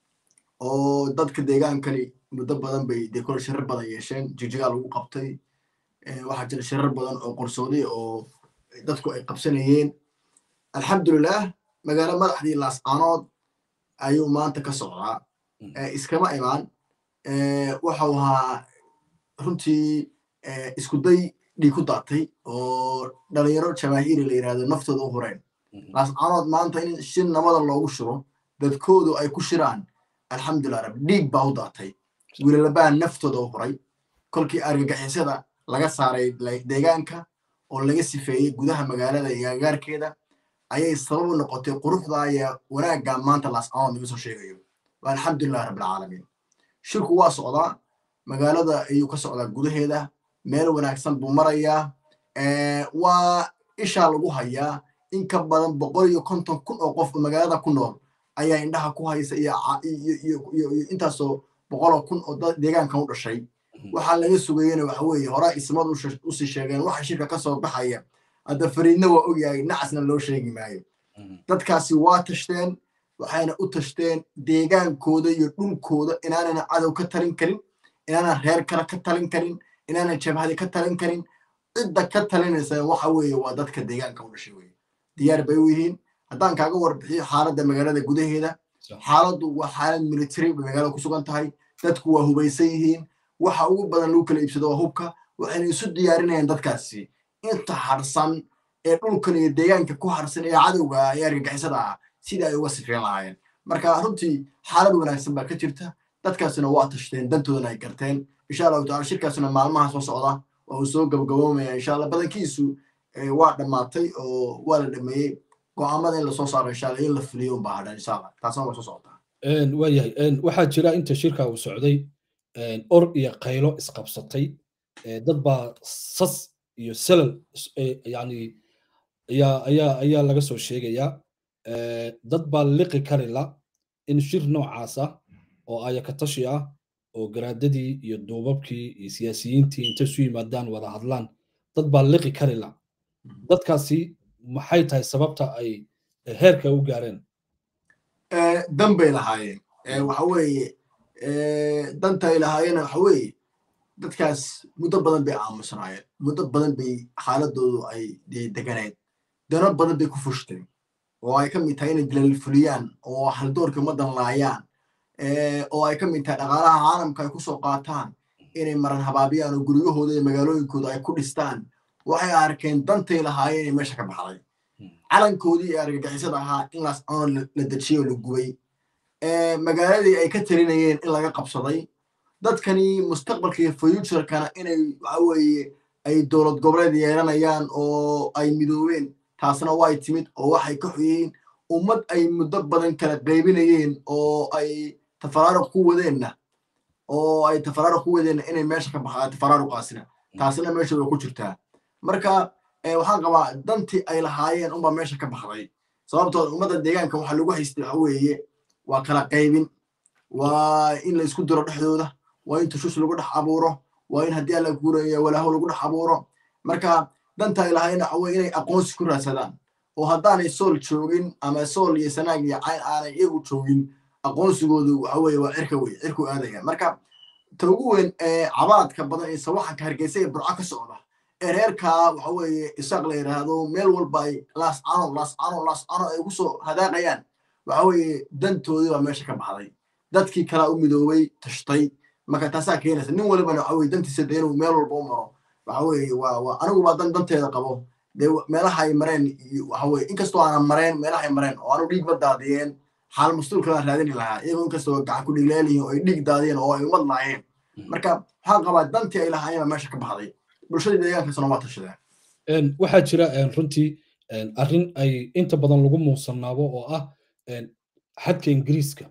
oo dadka deegaankani muddo badan bay dee kole shirar badan yeesheen jigjigaa lagu qabtay waxaa jira shirar badan oo qorsooday oo dadku ay qabsanayeen alxamdulilah magaalo madaxdii laascanood ayuu maanta ka socdaa iskama imaan waxau ahaa runtii isku day dhiig ku daatay oo dhalinyaro jamaahiiri la yirahdo naftooda u hureen laascanood maanta in si nabada loogu shiro dadkoodu ay ku shiraan alxamdulilah rab dhiig baa u daatay wiilalabaa naftooda u huray kolkii argagixisada laga saaray deegaanka oo laga sifeeyey gudaha magaalada iyo agagaarkeeda ayay sabab u noqotay quruxda iyo wanaagga maanta laascanood naga soo sheegayo alxamdulilah rabbilcaalamiin shirku waa socdaa magaalada ayuu ka socdaa gudaheeda meel wanaagsan buu marayaa waa ishaa lagu hayaa in ka badan boqol iyo konton kun oo qof oo magaalada ku nool ayaa indhaha ku haysa iyo intaasoo boqoloo kun oo deegaankan u dhashay waxaa laga sugayena waxa weeye horaa ismad usii sheegeen waxa shirka ka soo baxaya hadda fariidna waa ogyahay nacasna loo sheegi maayo dadkaasi waa tashteen waxayna u tashteen deegaankooda iyo dhulkooda inaanana cadow ka talin karin inaanan reer kale ka talin karin inaanan jabhadi ka talin karin cidda ka talinaysa waxa weeye waa dadka deegaanka u dhashay weye diyaar bay u yihiin haddaan kaaga warbixiyo xaaladda magaalada gudaheeda xaaladdu waa xaalad military bay magaalada ku sugan tahay dadku waa hubaysan yihiin waxa ugu badan lagu kala iibsado waa hubka waxayna isu diyaarinayaan dadkaasi inta harsan ee dhulkan iyo deegaanka ku harsan ee cadowga ah ee argagixisada ah sidii ay uga sifeen lahaayeen marka runtii xaalad wanaagsan baa ka jirta dadkaasina waa tashteen dantoodana ay garteen insha allahu tacala shirkaasina maalmaha soo socda waa uu soo gabagaboomaya insha allah badankiisu waa dhammaatay oo waa la dhameeyey go'aamada in lasoo saaro insha allah in la fuliyo unbaa hadhan insha allah taasna way soo socotaa waayahay waxaa jira inta shirka uu socday or iyo qaylo isqabsatay dad baa sas iyo selal yani ayaa ayaa ayaa laga soo sheegayaa dad baa liqi karila in shir noocaas ah oo ayakatashi ah oo garaadadii iyo duubabkii iyo siyaasiyiintii intay isu yimaadaan wada hadlaan dad baa liqi karila dadkaasi maxay tahay sababta ay heerka u gaareen dan bay lahaayeen waxa weeye danta ay lahaayeen waxa weeye dadkaas muddo badan bay aamusnaayeen muddo badan bay xaaladoodu ay deganeed dano badan bay ku fushteen oo ay ka mid tahay inay dilal fuliyaan oo haldoorka ummaddan laayaan oo ay ka mid tahay dhaqaalaha caalamka ay kusoo qaataan inay maran habaabiyaan oo guryahooda iyo magaalooyinkooda ay ku dhistaan waxay arkeen dantay lahaayeen inay meesha ka baxday calankoodii ee argagixisada ahaa in laas cano la dejiyey oo la gubay magaaladii ay ka talinayeen in laga qabsaday dadkani mustaqbalka iyo futurekana inay waxa weeye ay dowlad goboleed yeelanayaan oo ay midoobeen taasna way timid oo waxay ka xoyihiin ummad ay muddo badan kala qaybinayeen oo ay tafaraaruq ku wadeenna oo ay tafaraaruq ku wadeenna inay meesha ka baxdaa tafaraaruqaasina taasna meesha way ku jirtaa marka waxaan qabaa dantii ay lahaayeen unbaa meesha ka baxday sababtooda ummadda deegaanka waxa lagu haystay waxa weeye waa kala qaybin waa in la isku diro dhexdooda waa in tushush lagu dhex abuuro waa in haddii alla guuraya walaaho lagu dhex abuuro marka danta ay lahaayeen waxa weye inay aqoonsi ku raadsadaan oo haddaanay sool joogin ama sool iyo sanaag iyo cayn aanay iyagu joogin aqoonsigoodu waxa weye waa cirka wey cirku aadaya marka ta ugu weyn ee cabaadka badan ee sawaxanka hargeysa ee burco ka socda ee reerkaa waxa weeye isaaq la yidhaahdo meel walba ay laascano laascano laascano ay ugu soo hadaaqayaan waxa weeye dantoodii baa meesha ka baxday dadkii kalaa u midoobay tashtay marka taasaa keenaysa nin walibana waxa weye dantiisa de inuu meel walba u maro waxa weeye waa waa anigu baa dan danteeda qabo dee meelaha ay mareen waxa weye inkastoo aanan mareen meelaha ay mareen oo aanu dhiig ba daadiyeen xaal mastuulka baan raadini lahaa iyagoo inkastoo gacan ku dhigleelihin oo ay dhiig daadiyeen oo ay umad laayeen marka waxaan qabaa dantii ay lahaayeen baa meesha ka baxday bulshadii deegaankaasna waa tashadeen waxaa jira runtii arrin ay inta badan lagu muusannaabo oo ah xadka ingiriiska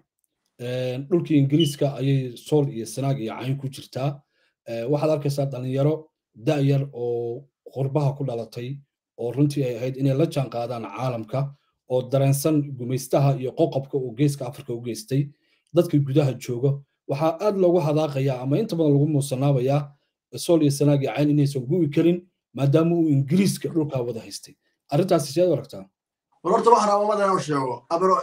dhulkii ingiriiska ayay sool iyo sanaag iyo cayn ku jirtaa waxaad arkaysaa dhalinyaro da'yar oo qurbaha ku dhalatay oo runtii ay ahayd inay la jaan qaadaan caalamka oo dareensan gumaystaha iyo qoqobka uu geeska afrika u geystay dadka gudaha jooga waxaa aad loogu hadaaqayaa ama inta badan lagu muusanaabayaa sool iyo sanaag iyo cayn inaysan gu'i karin maadaama uu ingiriiska dhulkaa wada haystay arrintaasi sidaad u aragtaa war horta waxaan rabaa ummadda inaan sheego abro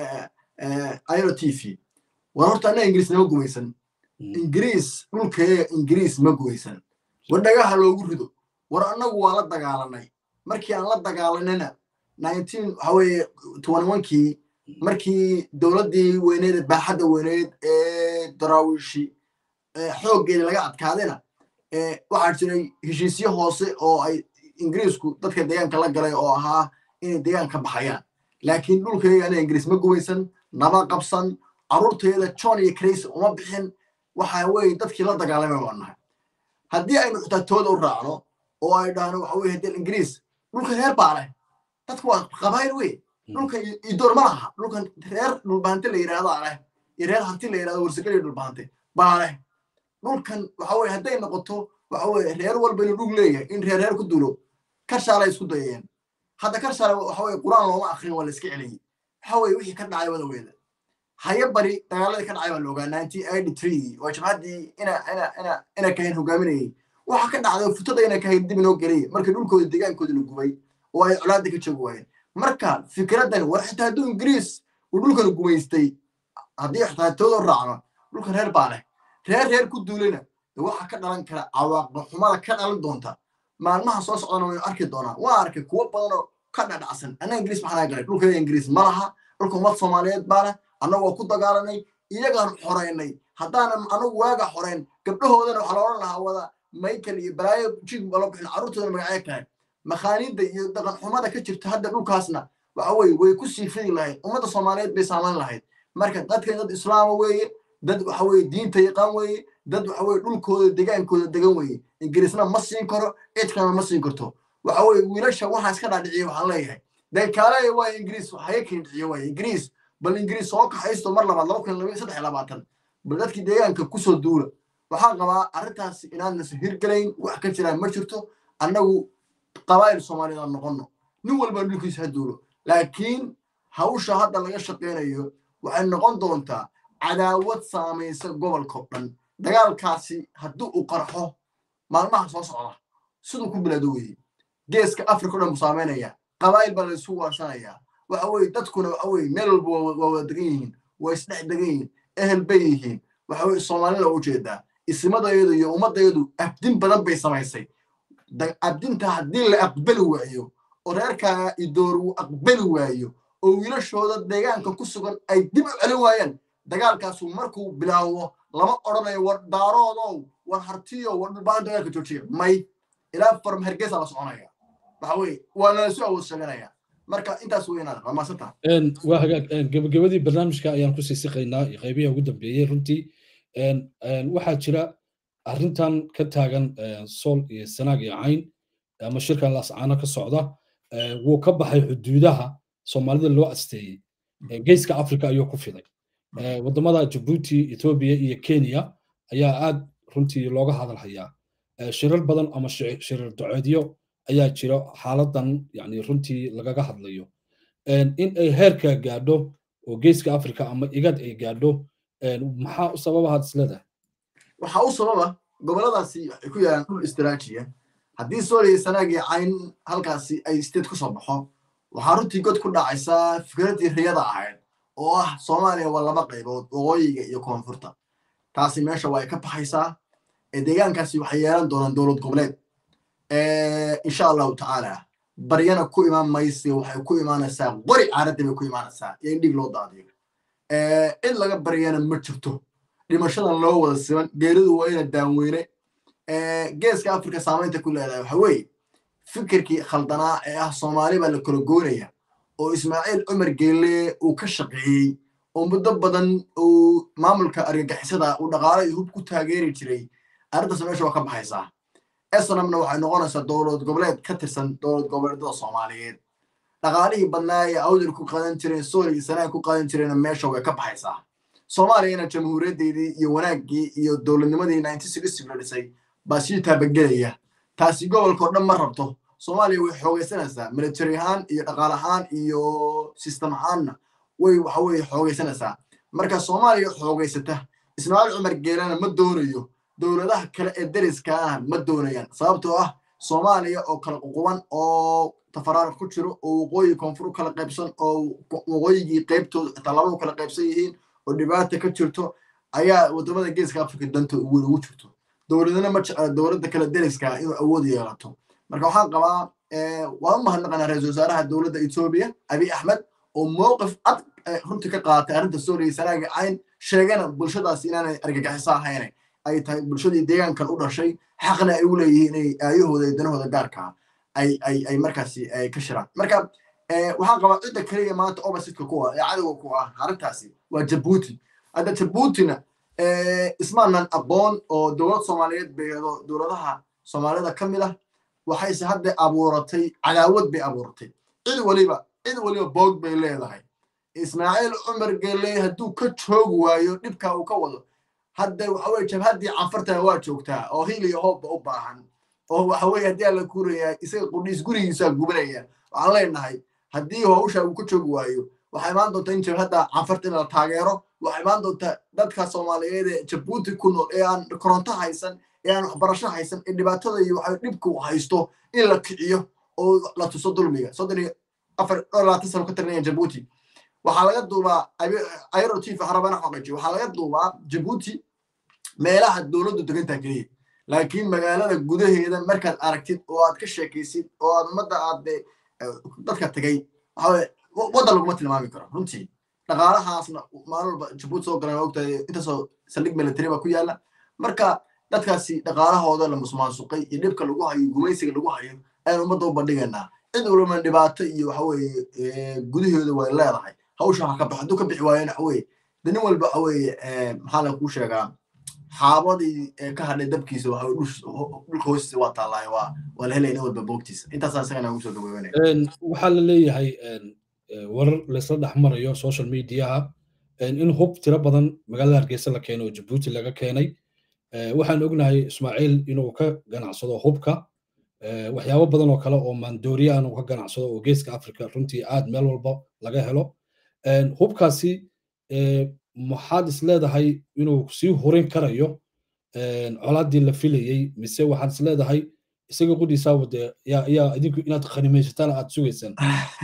iro t v war horta annaga ingiriis nama gumaysan ingiriis dhulkeega ingiriis ma gumaysan war dhagaha loogu rido war annagu waa la dagaalanay markii aan la dagaalanayna nineteen waxa weeye twenty onkii markii dowladdii weyneed ee baaxadda weyneed ee daraawiishi xooggeeda laga adkaadayna waxaa jiray heshiisyo hoose oo ay ingiriisku dadka deegaanka la galay oo ahaa inay deegaanka baxayaan laakiin dhulkayga aniga ingiriis ma gumaysan nama qabsan carruurteeda john iyo crays uma bixin waxa weeye dadkii la dagaalamay baan nahay haddii aynu xitaa tooda u raacno oo ay dhahno waxa weye haddii ingiriis dhulka reer baa leh dadku waa qabaayil wey dhulka idoor ma laha dhulkan reer dhulbahante la yidhahdaa leh iyo reer hanti la yidhahdo warsageliya dhulbahante baa leh dhulkan waxa weye hadday noqoto waxa weye reer walba inuu dhug leeyahay in reer reer ku dulo karshaalay isku dayeen hadda karshaale waxa weye qur-aan looma akrin waa la iska celiyey waxa weye wixii ka dhacay wada weeda haye bari dagaaladii ka dhacay baa la ogaa nineteen eighty three oo jabhaddii ina ina ina ina kahayn hogaaminayay waxa ka dhacday futada ina kahayn dib inoo geliyay markii dhulkooda deegaankooda la gubay oo ay colaadda ka joogi waayeen marka fikraddan war xitaa hadduu ingiriis uu dhulkan gumaystay haddii xitaa tooda raacno dhulkan reer baa leh reer reer ku duulina waxa ka dhalan kara cawaaqba xumada ka dhalan doonta maalmaha soo socdana waynu arki doonaa waa arkay kuwo badan oo ka dhadhacsan annaga ingiriis maxaa galay dhulkayga ingiriis ma laha dhulka ummad soomaaliyeed baa leh annagu waa ku dagaalanay iyagaan xoraynay haddaanan anagu waaga xorayn gabdhahoodana waxaa la odhan lahaa wada michael iyo balaayo jig balo bixin carruurtoodana magacyo kale makhaaniidda iyo dhaqan xumada ka jirta hadda dhulkaasna waxa weye way ku sii fidi lahayd ummadda soomaaliyeed bay saamayn lahayd marka dadkan dad islaama weeye dad waxa weye diinta yaqaan weeye dad waxa weye dhulkooda degaankooda degan weeye ingiriisna ma siin karo cid kalena ma siin karto waxa weye wiilasha waxaa iska dhaadhiciya waxaan leeyahay deekaale waa ingiriis haga keen dhiciyo waaye ingiriis bal ingiriis soo kaxaysto mar labaad laba kun laba saddex labaatan bal dadkii deegaanka kusoo duula waxaan qabaa arrintaas inaadnasa hirgelayn wax ka jiraan ma jirto annagu qabaa'il soomaaliyeed aan noqonno nin walba dhulkiisa ha duulo laakiin hawsha hadda laga shaqaynayo waxay noqon doontaa cadaawad saamaysa gobolkao dhan dagaalkaasi haddii uu qarxo maalmaha soo socda siduu ku bilaado weeye geeska africa o dhan buu saamaynaya qabaa'il baa laysu waarsanayaa waxa weye dadkuna waxa weye meel walba waa wada degan yihiin waa isdhex degan yihiin ehel bay yihiin waxa weye soomaalina u jeedaa ismadayadu iyo ummadayadu abdin badan bay samaysay abdinta haddii la aqbali waayo oo reerkaa idoor uu aqbali waayo oo wiilashooda deegaanka ku sugan ay dib u celin waayaan dagaalkaasu markuu bilaabo lama odhanayo war daaroodow war hartiyo war dhulbaan dagaalka joojiya may ilaa farm hergeysa la soconaya waxa weye waa nalasu awood sheeganaya marka intaas weynaada waa maasanta waa hagaag gebagabadii barnaamijka ayaan kusii siqaynaa qeybihi ugu dambeeyey runtii waxaa jira arrintan ka taagan sool iyo sanaag iyo cayn ama shirkan lascaano ka socda wuu ka baxay xuduudaha soomaalida loo asteeyey geeska africa ayuu ku fiday waddamada jabuuti etoobiya iyo kenya ayaa aad runtii looga hadal hayaa shirar badan ama shirar doceedyo ayaa jira xaaladan yani runtii lagaga hadlayo in ay heerka gaadho oo geeska africa ama igad ay gaadho maxaa u sababahaad isleedahay waxaa u sababa goboladaasi waxay ku yaalaan dhul istiraajiya haddii sooliya sanaag iyo cayn halkaasi ay state ku soo baxo waxaa runtii god ku dhacaysaa fikraddii riyada ahayd oo ah soomaaliya waa laba qaybood waqooyiga iyo koonfurta taasi meesha waa ay ka baxaysaa deegaankaasi waxay yeelan doonaan dowlad goboleed insha allahu tacaala baryana ku imaan mayse waxay ku imaanaysaa qori caaradda bay ku imaanaysaa iyo in dhig loo daadiyo cid laga baryana ma jirto dhimashadan loo wada siban geeridu waa ina daanweyne geeska africa saamaynta ku leedahay waxa weeye fikirkii khaldanaa ee ah soomaali baa la kala goynaya oo ismaaciil cumar geelle uu ka shaqeeyey oo muddo badan uu maamulka argagixisada uu dhaqaalo iyo hub ku taageeri jiray arrintaas meesha waa ka baxaysaa esnamna waxay noqonaysaa dowlad goboleed ka tirsan dowlad goboleedyada soomaaliyeed dhaqaalihii badnaa ee awdal ku qaadan jireen sooli iyo sanaag ku qaadan jireenna meesha way ka baxaysaa soomaaliyana jamhuuriyaddeedii iyo wanaaggii iyo dowladnimadii la dhisay baa sii taabagelaya taasi gobolka oo dhan ma rabto soomaaliya way xoogaysanaysaa military ahaan iyo dhaqaal ahaan iyo system ahaanna way waxa weye xoogaysanaysaa marka soomaaliya xoogaysata ismaaciil cumar geelana ma doonayo dowladaha kale ee deriska ah ma doonayaan sababtoo ah soomaaliya oo kala ququban oo tafaraar ku jiro oo waqooyi koonfur u kala qaybsan oo waqooyigii qaybtooda xitaa labadu kala qaybsan yihiin oo dhibaata ka jirto ayaa wadamada geeska africa danta weyn ugu jirto dowladana ma jecla dowladda kale deriska inuu awood yeelato marka waxaan qabaa waan u mahadnaqanaa ra-isul wasaaraha dowladda etoobiya abiy axmed oo mowqif cad runtii ka qaatay arrinta sooliya sanaaga cayn sheegana bulshadaasi inaanay argagixiso ahayn ay tahay bulshadii deegaankan u dhashay xaqna ay u leeyihiin inay aayahooda iyo danahooda gaarkaa ay ay ay markaasi ka shiraan marka waxaan qabaa cidda keliya maanta oppositka ku ah ee cadowga ku ah arrintaasi waa jabuuti hadda jabuutina ismaanan aqoon oo dowlad soomaaliyeed beedo dowladaha soomaalida ka mid ah waxayse hadda abuuratay cadaawad bay abuuratay cid waliba cid waliba boog bay leedahay ismaaciil cumar gelle hadduu ka joogi waayo dhibka uu ka wado hadda waxa weye jabhaddii canfartana waa joogtaa oo hil iyo hoobba u baahan oo waxa weye haddii alla kuurayaa isaga qudhiis gurigiisaa gubanaya waxaan leenahay haddii hawsha uu ka joogi waayo waxaa imaan doonta in jabhadda canfarta in la taageero waxaa imaan doonta dadka soomaaliyeed ee jabuuti ku nool ee aan koronto haysan ee aan waxbarasho haysan ee dhibaatada iyo waxa dhibka uu haysto in la kiciyo oo la tuso dulmiga soddon iyo afar dhowr labaatan sano ka talinaya jabuuti waxaa laga duubaa ayro chief harabana xoqaji waxaa laga duubaa jabuuti meelaha dowladdu degantaa keliya laakiin magaalada gudaheeda markaad aragtid oo aad ka sheekaysid oo aad ummadda aad dadka tagay waxaweye waddan laguma tilmaami karo runtii dhaqaalahaasna maalin walba jabuuti soo galan ogtahay intaasoo saldhig military baa ku yaala marka dadkaasi dhaqaalahooda la musmaansuqay iyo dhibka lagu hayo gumaysiga lagu hayo ayaan ummadda u bandhigaynaa cid walbana dhibaato iyo waxa weeye gudahooda way leedahay hawsha ha ka bax hadduu ka bixi waayana waxa weeye de nin walba waxa weeye maxaa la kuu sheegaa xaabadii ka hadhay dabkiisa waxa dhulka hoostiisa waa taallaayo waa waa la helaya nin walba boogtiisa intaasaan isagana ugu soo gaweynaya waxaa la leeyahay warar laysla dhex marayo social mediaha in hub tiro badan magaalada hargeysa la keenay oo jabuuti laga keenay waxaan ognahay ismaaciil inuu ka ganacsado hubka waxyaabo badan oo kale oo maandooriya uu ka ganacsado oo geeska africa runtii aad meel walba laga helo hubkaasi maxaad is leedahay inuu sii hurin karayo colaaddii la filayey mise waxaad is leedahay isaga qudhiisaa wade yaa idinku inaad khanimaysataan aad sugaysaan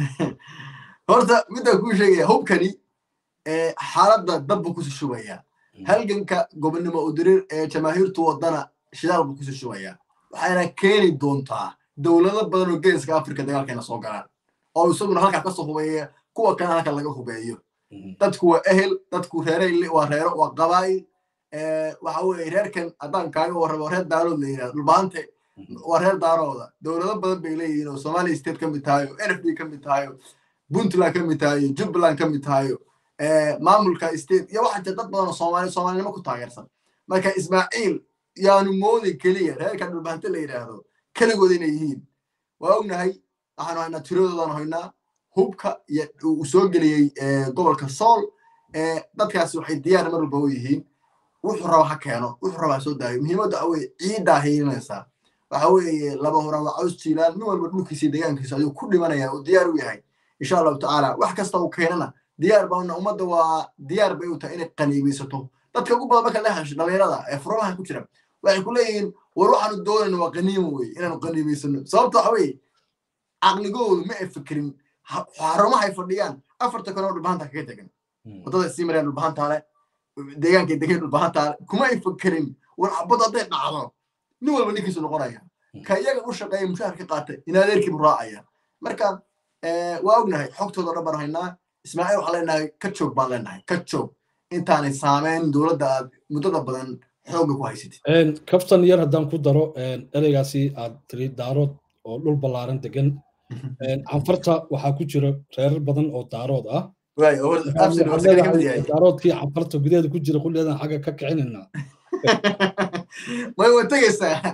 horta midaan kuu sheegaya hubkani xaaladda dabbu kusi shubaya halganka gobonnimo udirir ee jamaahiirtu wadana shidaal buu kusi shubaya waxayna keeni doontaa dowlado badan oo geeska africa dagaalkeena soo galaan oo isaguna halkaa kasoo hubeeya kuwa kalena halka laga hubeeyo dadku waa ehel dadku reere waa reero waa qabaa'il waxa weeye reerkan haddaan kaaga warrabo reer daarood la yidhahdo dhulbaante waa reer daarooda dowlado badan bay leeyihiin oo somalia state ka mid tahayo n f d ka mid tahayo puntland ka mid tahayo jubbaland ka mid tahayo maamulka state iyo waxaa jira dad badan oo soomaali soomaalinimo ku taageersan marka ismaaciil yaanu moodi keliya reerka dhulbaante la yidhaahdo keligooda inay yihiin waa ognahay waxaanu haynaa tiradoodan haynaa hubka iyo uu soo geliyey gobolka sool dadkaasi waxay diyaar mar walba u yihiin wuxuu raba ha keeno wuxuu raba ha soo daayo muhiimadda waxa weye ciiddaa hiilinaysaa waxa weeye laba horaan waa caws jiilaan nin walba dhulkiisa deegaankiisa ayuu ku dhimanaya uu diyaar u yahay insha allahu tacaala wax kasta uu keenana diyaar baana ummadda waa diyaar bay u tahay inay qaniimaysato dadka ugu badan marka la hesho dhalinyarada ee furamaha ku jira waxay ku leeyihiin war waxaanu doonayno waa qaniimo weye inaanu qaniimaysano sababta waxa weeye caqligoodu ma ay fikirin xarumahay fadhiyaan afarta kale oo dhulbahanta kaga tegan waddada sii mareen dhulbahantaale deegaankay degeen dhulbahantaale kuma ay fikirin war xabad hadday dhacdo nin walba ninkiisu noqonaya ka iyaga u shaqeeya mushaar ka qaata in adeerkiibu raacaya marka waa ognahay xogtooda dhan baan haynaa ismaaciil waxaan leenahay ka joog baan leenahay ka joog intaanay saameyn dowladda aad muddada badan xoogga ku haysatid kaftan yar haddaan ku daro ereygaasi aad tiri daarood oo dhul ballaaran degan canfarta waxaa ku jira reerar badan oo daarood ah daaroodkii canfarta gudaheeda ku jira kulleedan xagga ka kicinayna way wa tegaysaa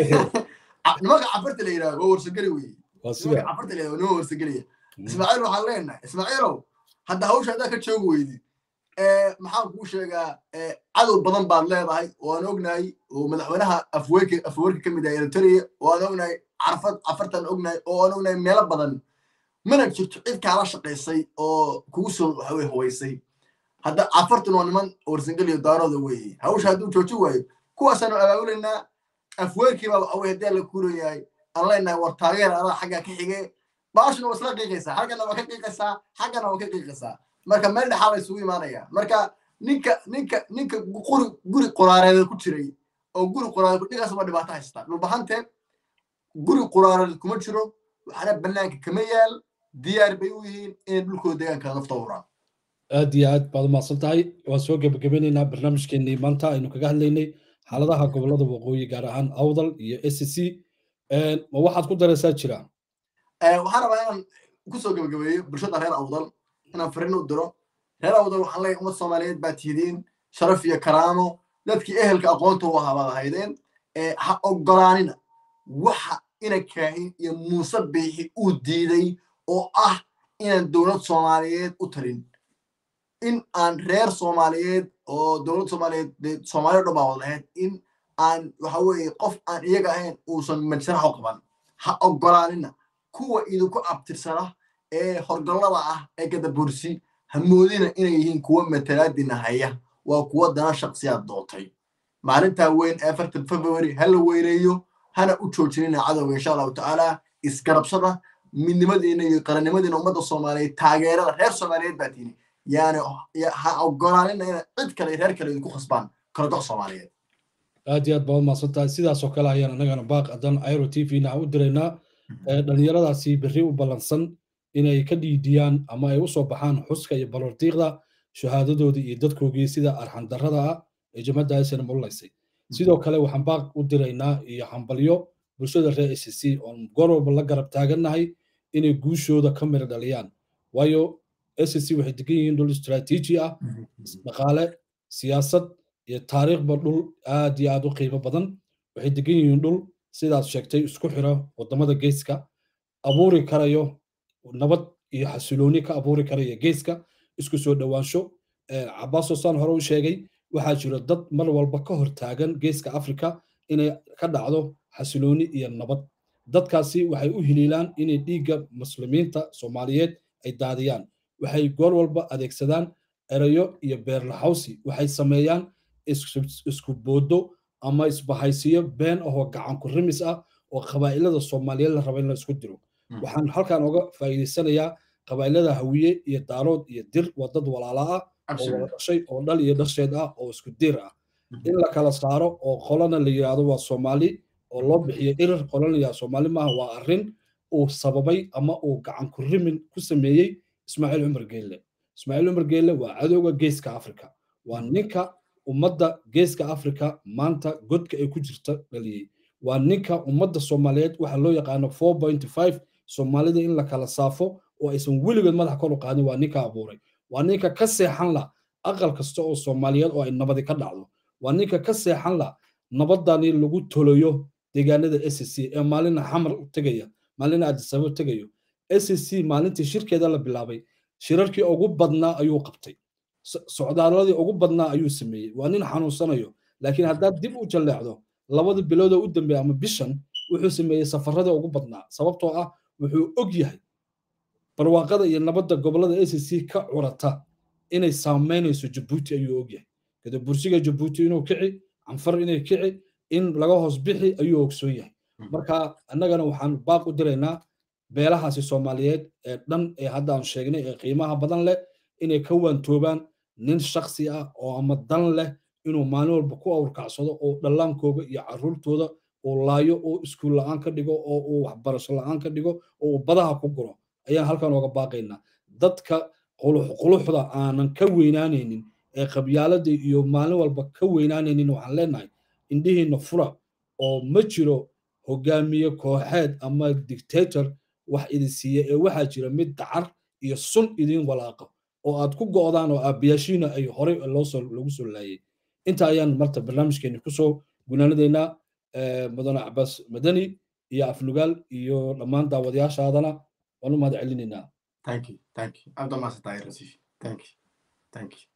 nimanka canfarta la yidhaha waa warsageli weye nimanka canfarta la yidhaha nima warsagelaya ismaaciil waxaan leenahay ismaaciilow hadda hawsha haddaa ka joogi weydi maxaan kuu sheegaa cadow badan baad leedahay oo aan ognahay oo madaxweynaha afweerka afweerka ka mid ah eritrea oo aan ognahay carfad cafartan ognahay oo aan ognahay meelo badan mana jirto cid kaala shaqaysay oo kugu soo waxawey hubaysay hadda cafartan waa niman warsangeliyo daarooda weeye hawsha hadduu jooji waayo kuwaasaanu abaabulaynaa afweerkii baa waxawey haddii la kuurayahay aan leenahay war taageer adaa xaggaa ka xige baashuna waa isla qiiqaysaa xaggana waa ka qiiqaysaa xaggana waa ka qiiqaysaa marka meel dhexaa la isugu imaanaya marka ninka ninka ninka guri guri qoraareed ku jiray oo guri qoraareed ninkaas waa dhibaato haystaa dhulbahante guri qoraareed kuma jiro waxaana banaanka kama yaal diyaar bay u yihiin inay dhulkooda deegaanka nafta uraan aad iyo aad baad umahadsan tahay waan soo gebagabeynaynaa barnaamijkeenii maanta aynu kaga hadlaynay xaaladaha gobolada waqooyi gaar ahaan awdal iyo s c ma waxaad ku daraysaa jira waxaan rabaa inaan kusoo gebagabeeyo bulshada reer awdal inaan fariin u diro reer awdal waxaan leeyahay ummad soomaaliyeed baad tihidiin sharaf iyo karaamo dadkii ehelka aqoonta u ahaa baad ahaydeen ha ogolaanina waxa ina kaahin iyo muuse biixi uu diiday oo ah inaan dowlad soomaaliyeed u tarin in aan reer soomaaliyeed oo dowlad soomaaliyeed soomaaliya dhan baa wad lahayd in aan waxa weeye qof aan iyaga ahayn uusan majsaraxo qaban ha ogolaanina kuwa idinku abtirsana ee horgallada ah ee gadabursi ha moodina inay yihiin kuwa matalaadina haya waa kuwa dana shaksiyaad dootay maalintaa weyn ee afartan february ha la weyneeyo hana u joojinina cadowga insha allahu tacaala isgarabsada midnimadiina iyo qarannimadiina ummadda soomaaliyeed taageerada reer soomaaliyeed baa tiini yaani ha ogolaanina ina cid kale reer kale idinku khasbaan kaladoc soomaaliyeed aad iyo aad baad umahadsan tahay sidaasoo kale ayaan annagana baaq adan airo t v na u diraynaa dhalinyaradaasi berri u ballansan inay ka dhiidiyaan ama ay u soo baxaan xuska iyo balordiiqda shahaadadoodii iyo dadkoogii sida arxandarrada ah ee jamadda aysan mulaysay sidoo kale waxaan baaq u diraynaa iyo hambalyo bulshada reer a c c oon goor walba la garab taagannahay inay guushooda ka mira dhaliyaan waayo a c c waxay degan yihiin dhul istraatiiji ah dhaqaale siyaasad iyo taariikhba dhul aad iyo aad u qiimo badan waxay degan yihiin dhul sidaad sheegtay isku xira wadamada geeska abuuri karayo nabad iyo xasilooni ka abuuri karaya geeska isku soo dhowaansho cabaasoo saan hore u sheegay waxaa jira dad mar walba ka hor taagan geeska afrika inay ka dhacdo xasilooni iyo nabad dadkaasi waxay u hiliilaan inay dhiigga muslimiinta soomaaliyeed ay daadiyaan waxay goor walba adeegsadaan erayo iyo beerlaxawsi waxay sameeyaan isku boodo ama isbahaysiyo been ahoo gacan ku rimis ah oo qabaa'ilada soomaaliyeed la raba in la isku diro waxaan halkan oga faa'iidaysanayaa qabaa'ilada hawiye iyo daarood iyo dir waa dad walaala ah oo wada dhashay oo dhal iyo dhasheed ah oo isku dir ah in la kala saaro oo qolana la yidhaahdo waa soomaali oo loo bixiyo irir qolana yidhahdo soomaali maaha waa arrin uu sababay ama uu gacan ku rimin ku sameeyey ismaaciil cumar geelle ismaaciil cumar geelle waa cadowga geeska afrika waa ninka ummadda geeska afrika maanta godka ay ku jirta dhaliyey waa ninka ummadda soomaaliyeed waxa loo yaqaano four point five soomaalida in la kala saafo oo aysan weligood madax kor u qaadin waa ninka abuuray waa ninka ka seexan la aqal kasta oo soomaaliyeed oo ay nabadi ka dhacdo waa ninka ka seexan la nabadani lagu tolayo deegaanada s c ee maalina xamar tegaya maalina adisababo tegayo s c maalintii shirkeeda la bilaabay shirarkii ugu badnaa ayuu qabtay socdaaladii ugu badnaa ayuu sameeyey waa nin xanuunsanayo laakiin haddaad dib u jalleecdo labada biloodoo u dambeeya ama bishan wuxuu sameeyey safaradii ugu badnaa sababtoo ah wuxuu og yahay barwaaqada iyo nabadda gobolada a c c ka curata inay saameynayso jabuuti ayuu og yahay kada bursiga jabuuti inuu kici canfar inay kici in laga hoos bixi ayuu ogsoon yahay marka annagana waxaan baaq u diraynaa beelahaasi soomaaliyeed ee dhan ee hadda aan sheegnay ee qiimaha badan leh inay ka waantoobaan nin shaksi ah oo ama dan leh inuu maalin walba ku awrkacsado oo dhallaankooga iyo caruurtooda uu laayo oo iskuul la'aan ka dhigo oo uu waxbarasho la'aan ka dhigo oo uu badaha ku guro ayaan halkan ooga baaqaynaa dadka quluxda aanan ka weynaanaynin ee qabyaalada iyo maalin walba ka weynaanaynin waxaan leenahay indhihiina fura oo ma jiro hogaamiye kooxeed ama dictator wax idin siiya ee waxaa jira mid dacar iyo sun idin walaaqa oo aad ku go'daan oo aabiyaashiina ay horey loosoo lagu soo laayay inta ayaan marta barnaamijkeeni kusoo gunaanadaynaa mudane cabaas madani iyo aflugaal iyo dhammaan daawadayaashaadana waan u mahad celinaynaa thank you thank you abdamaasatahay rasiif thank you thank you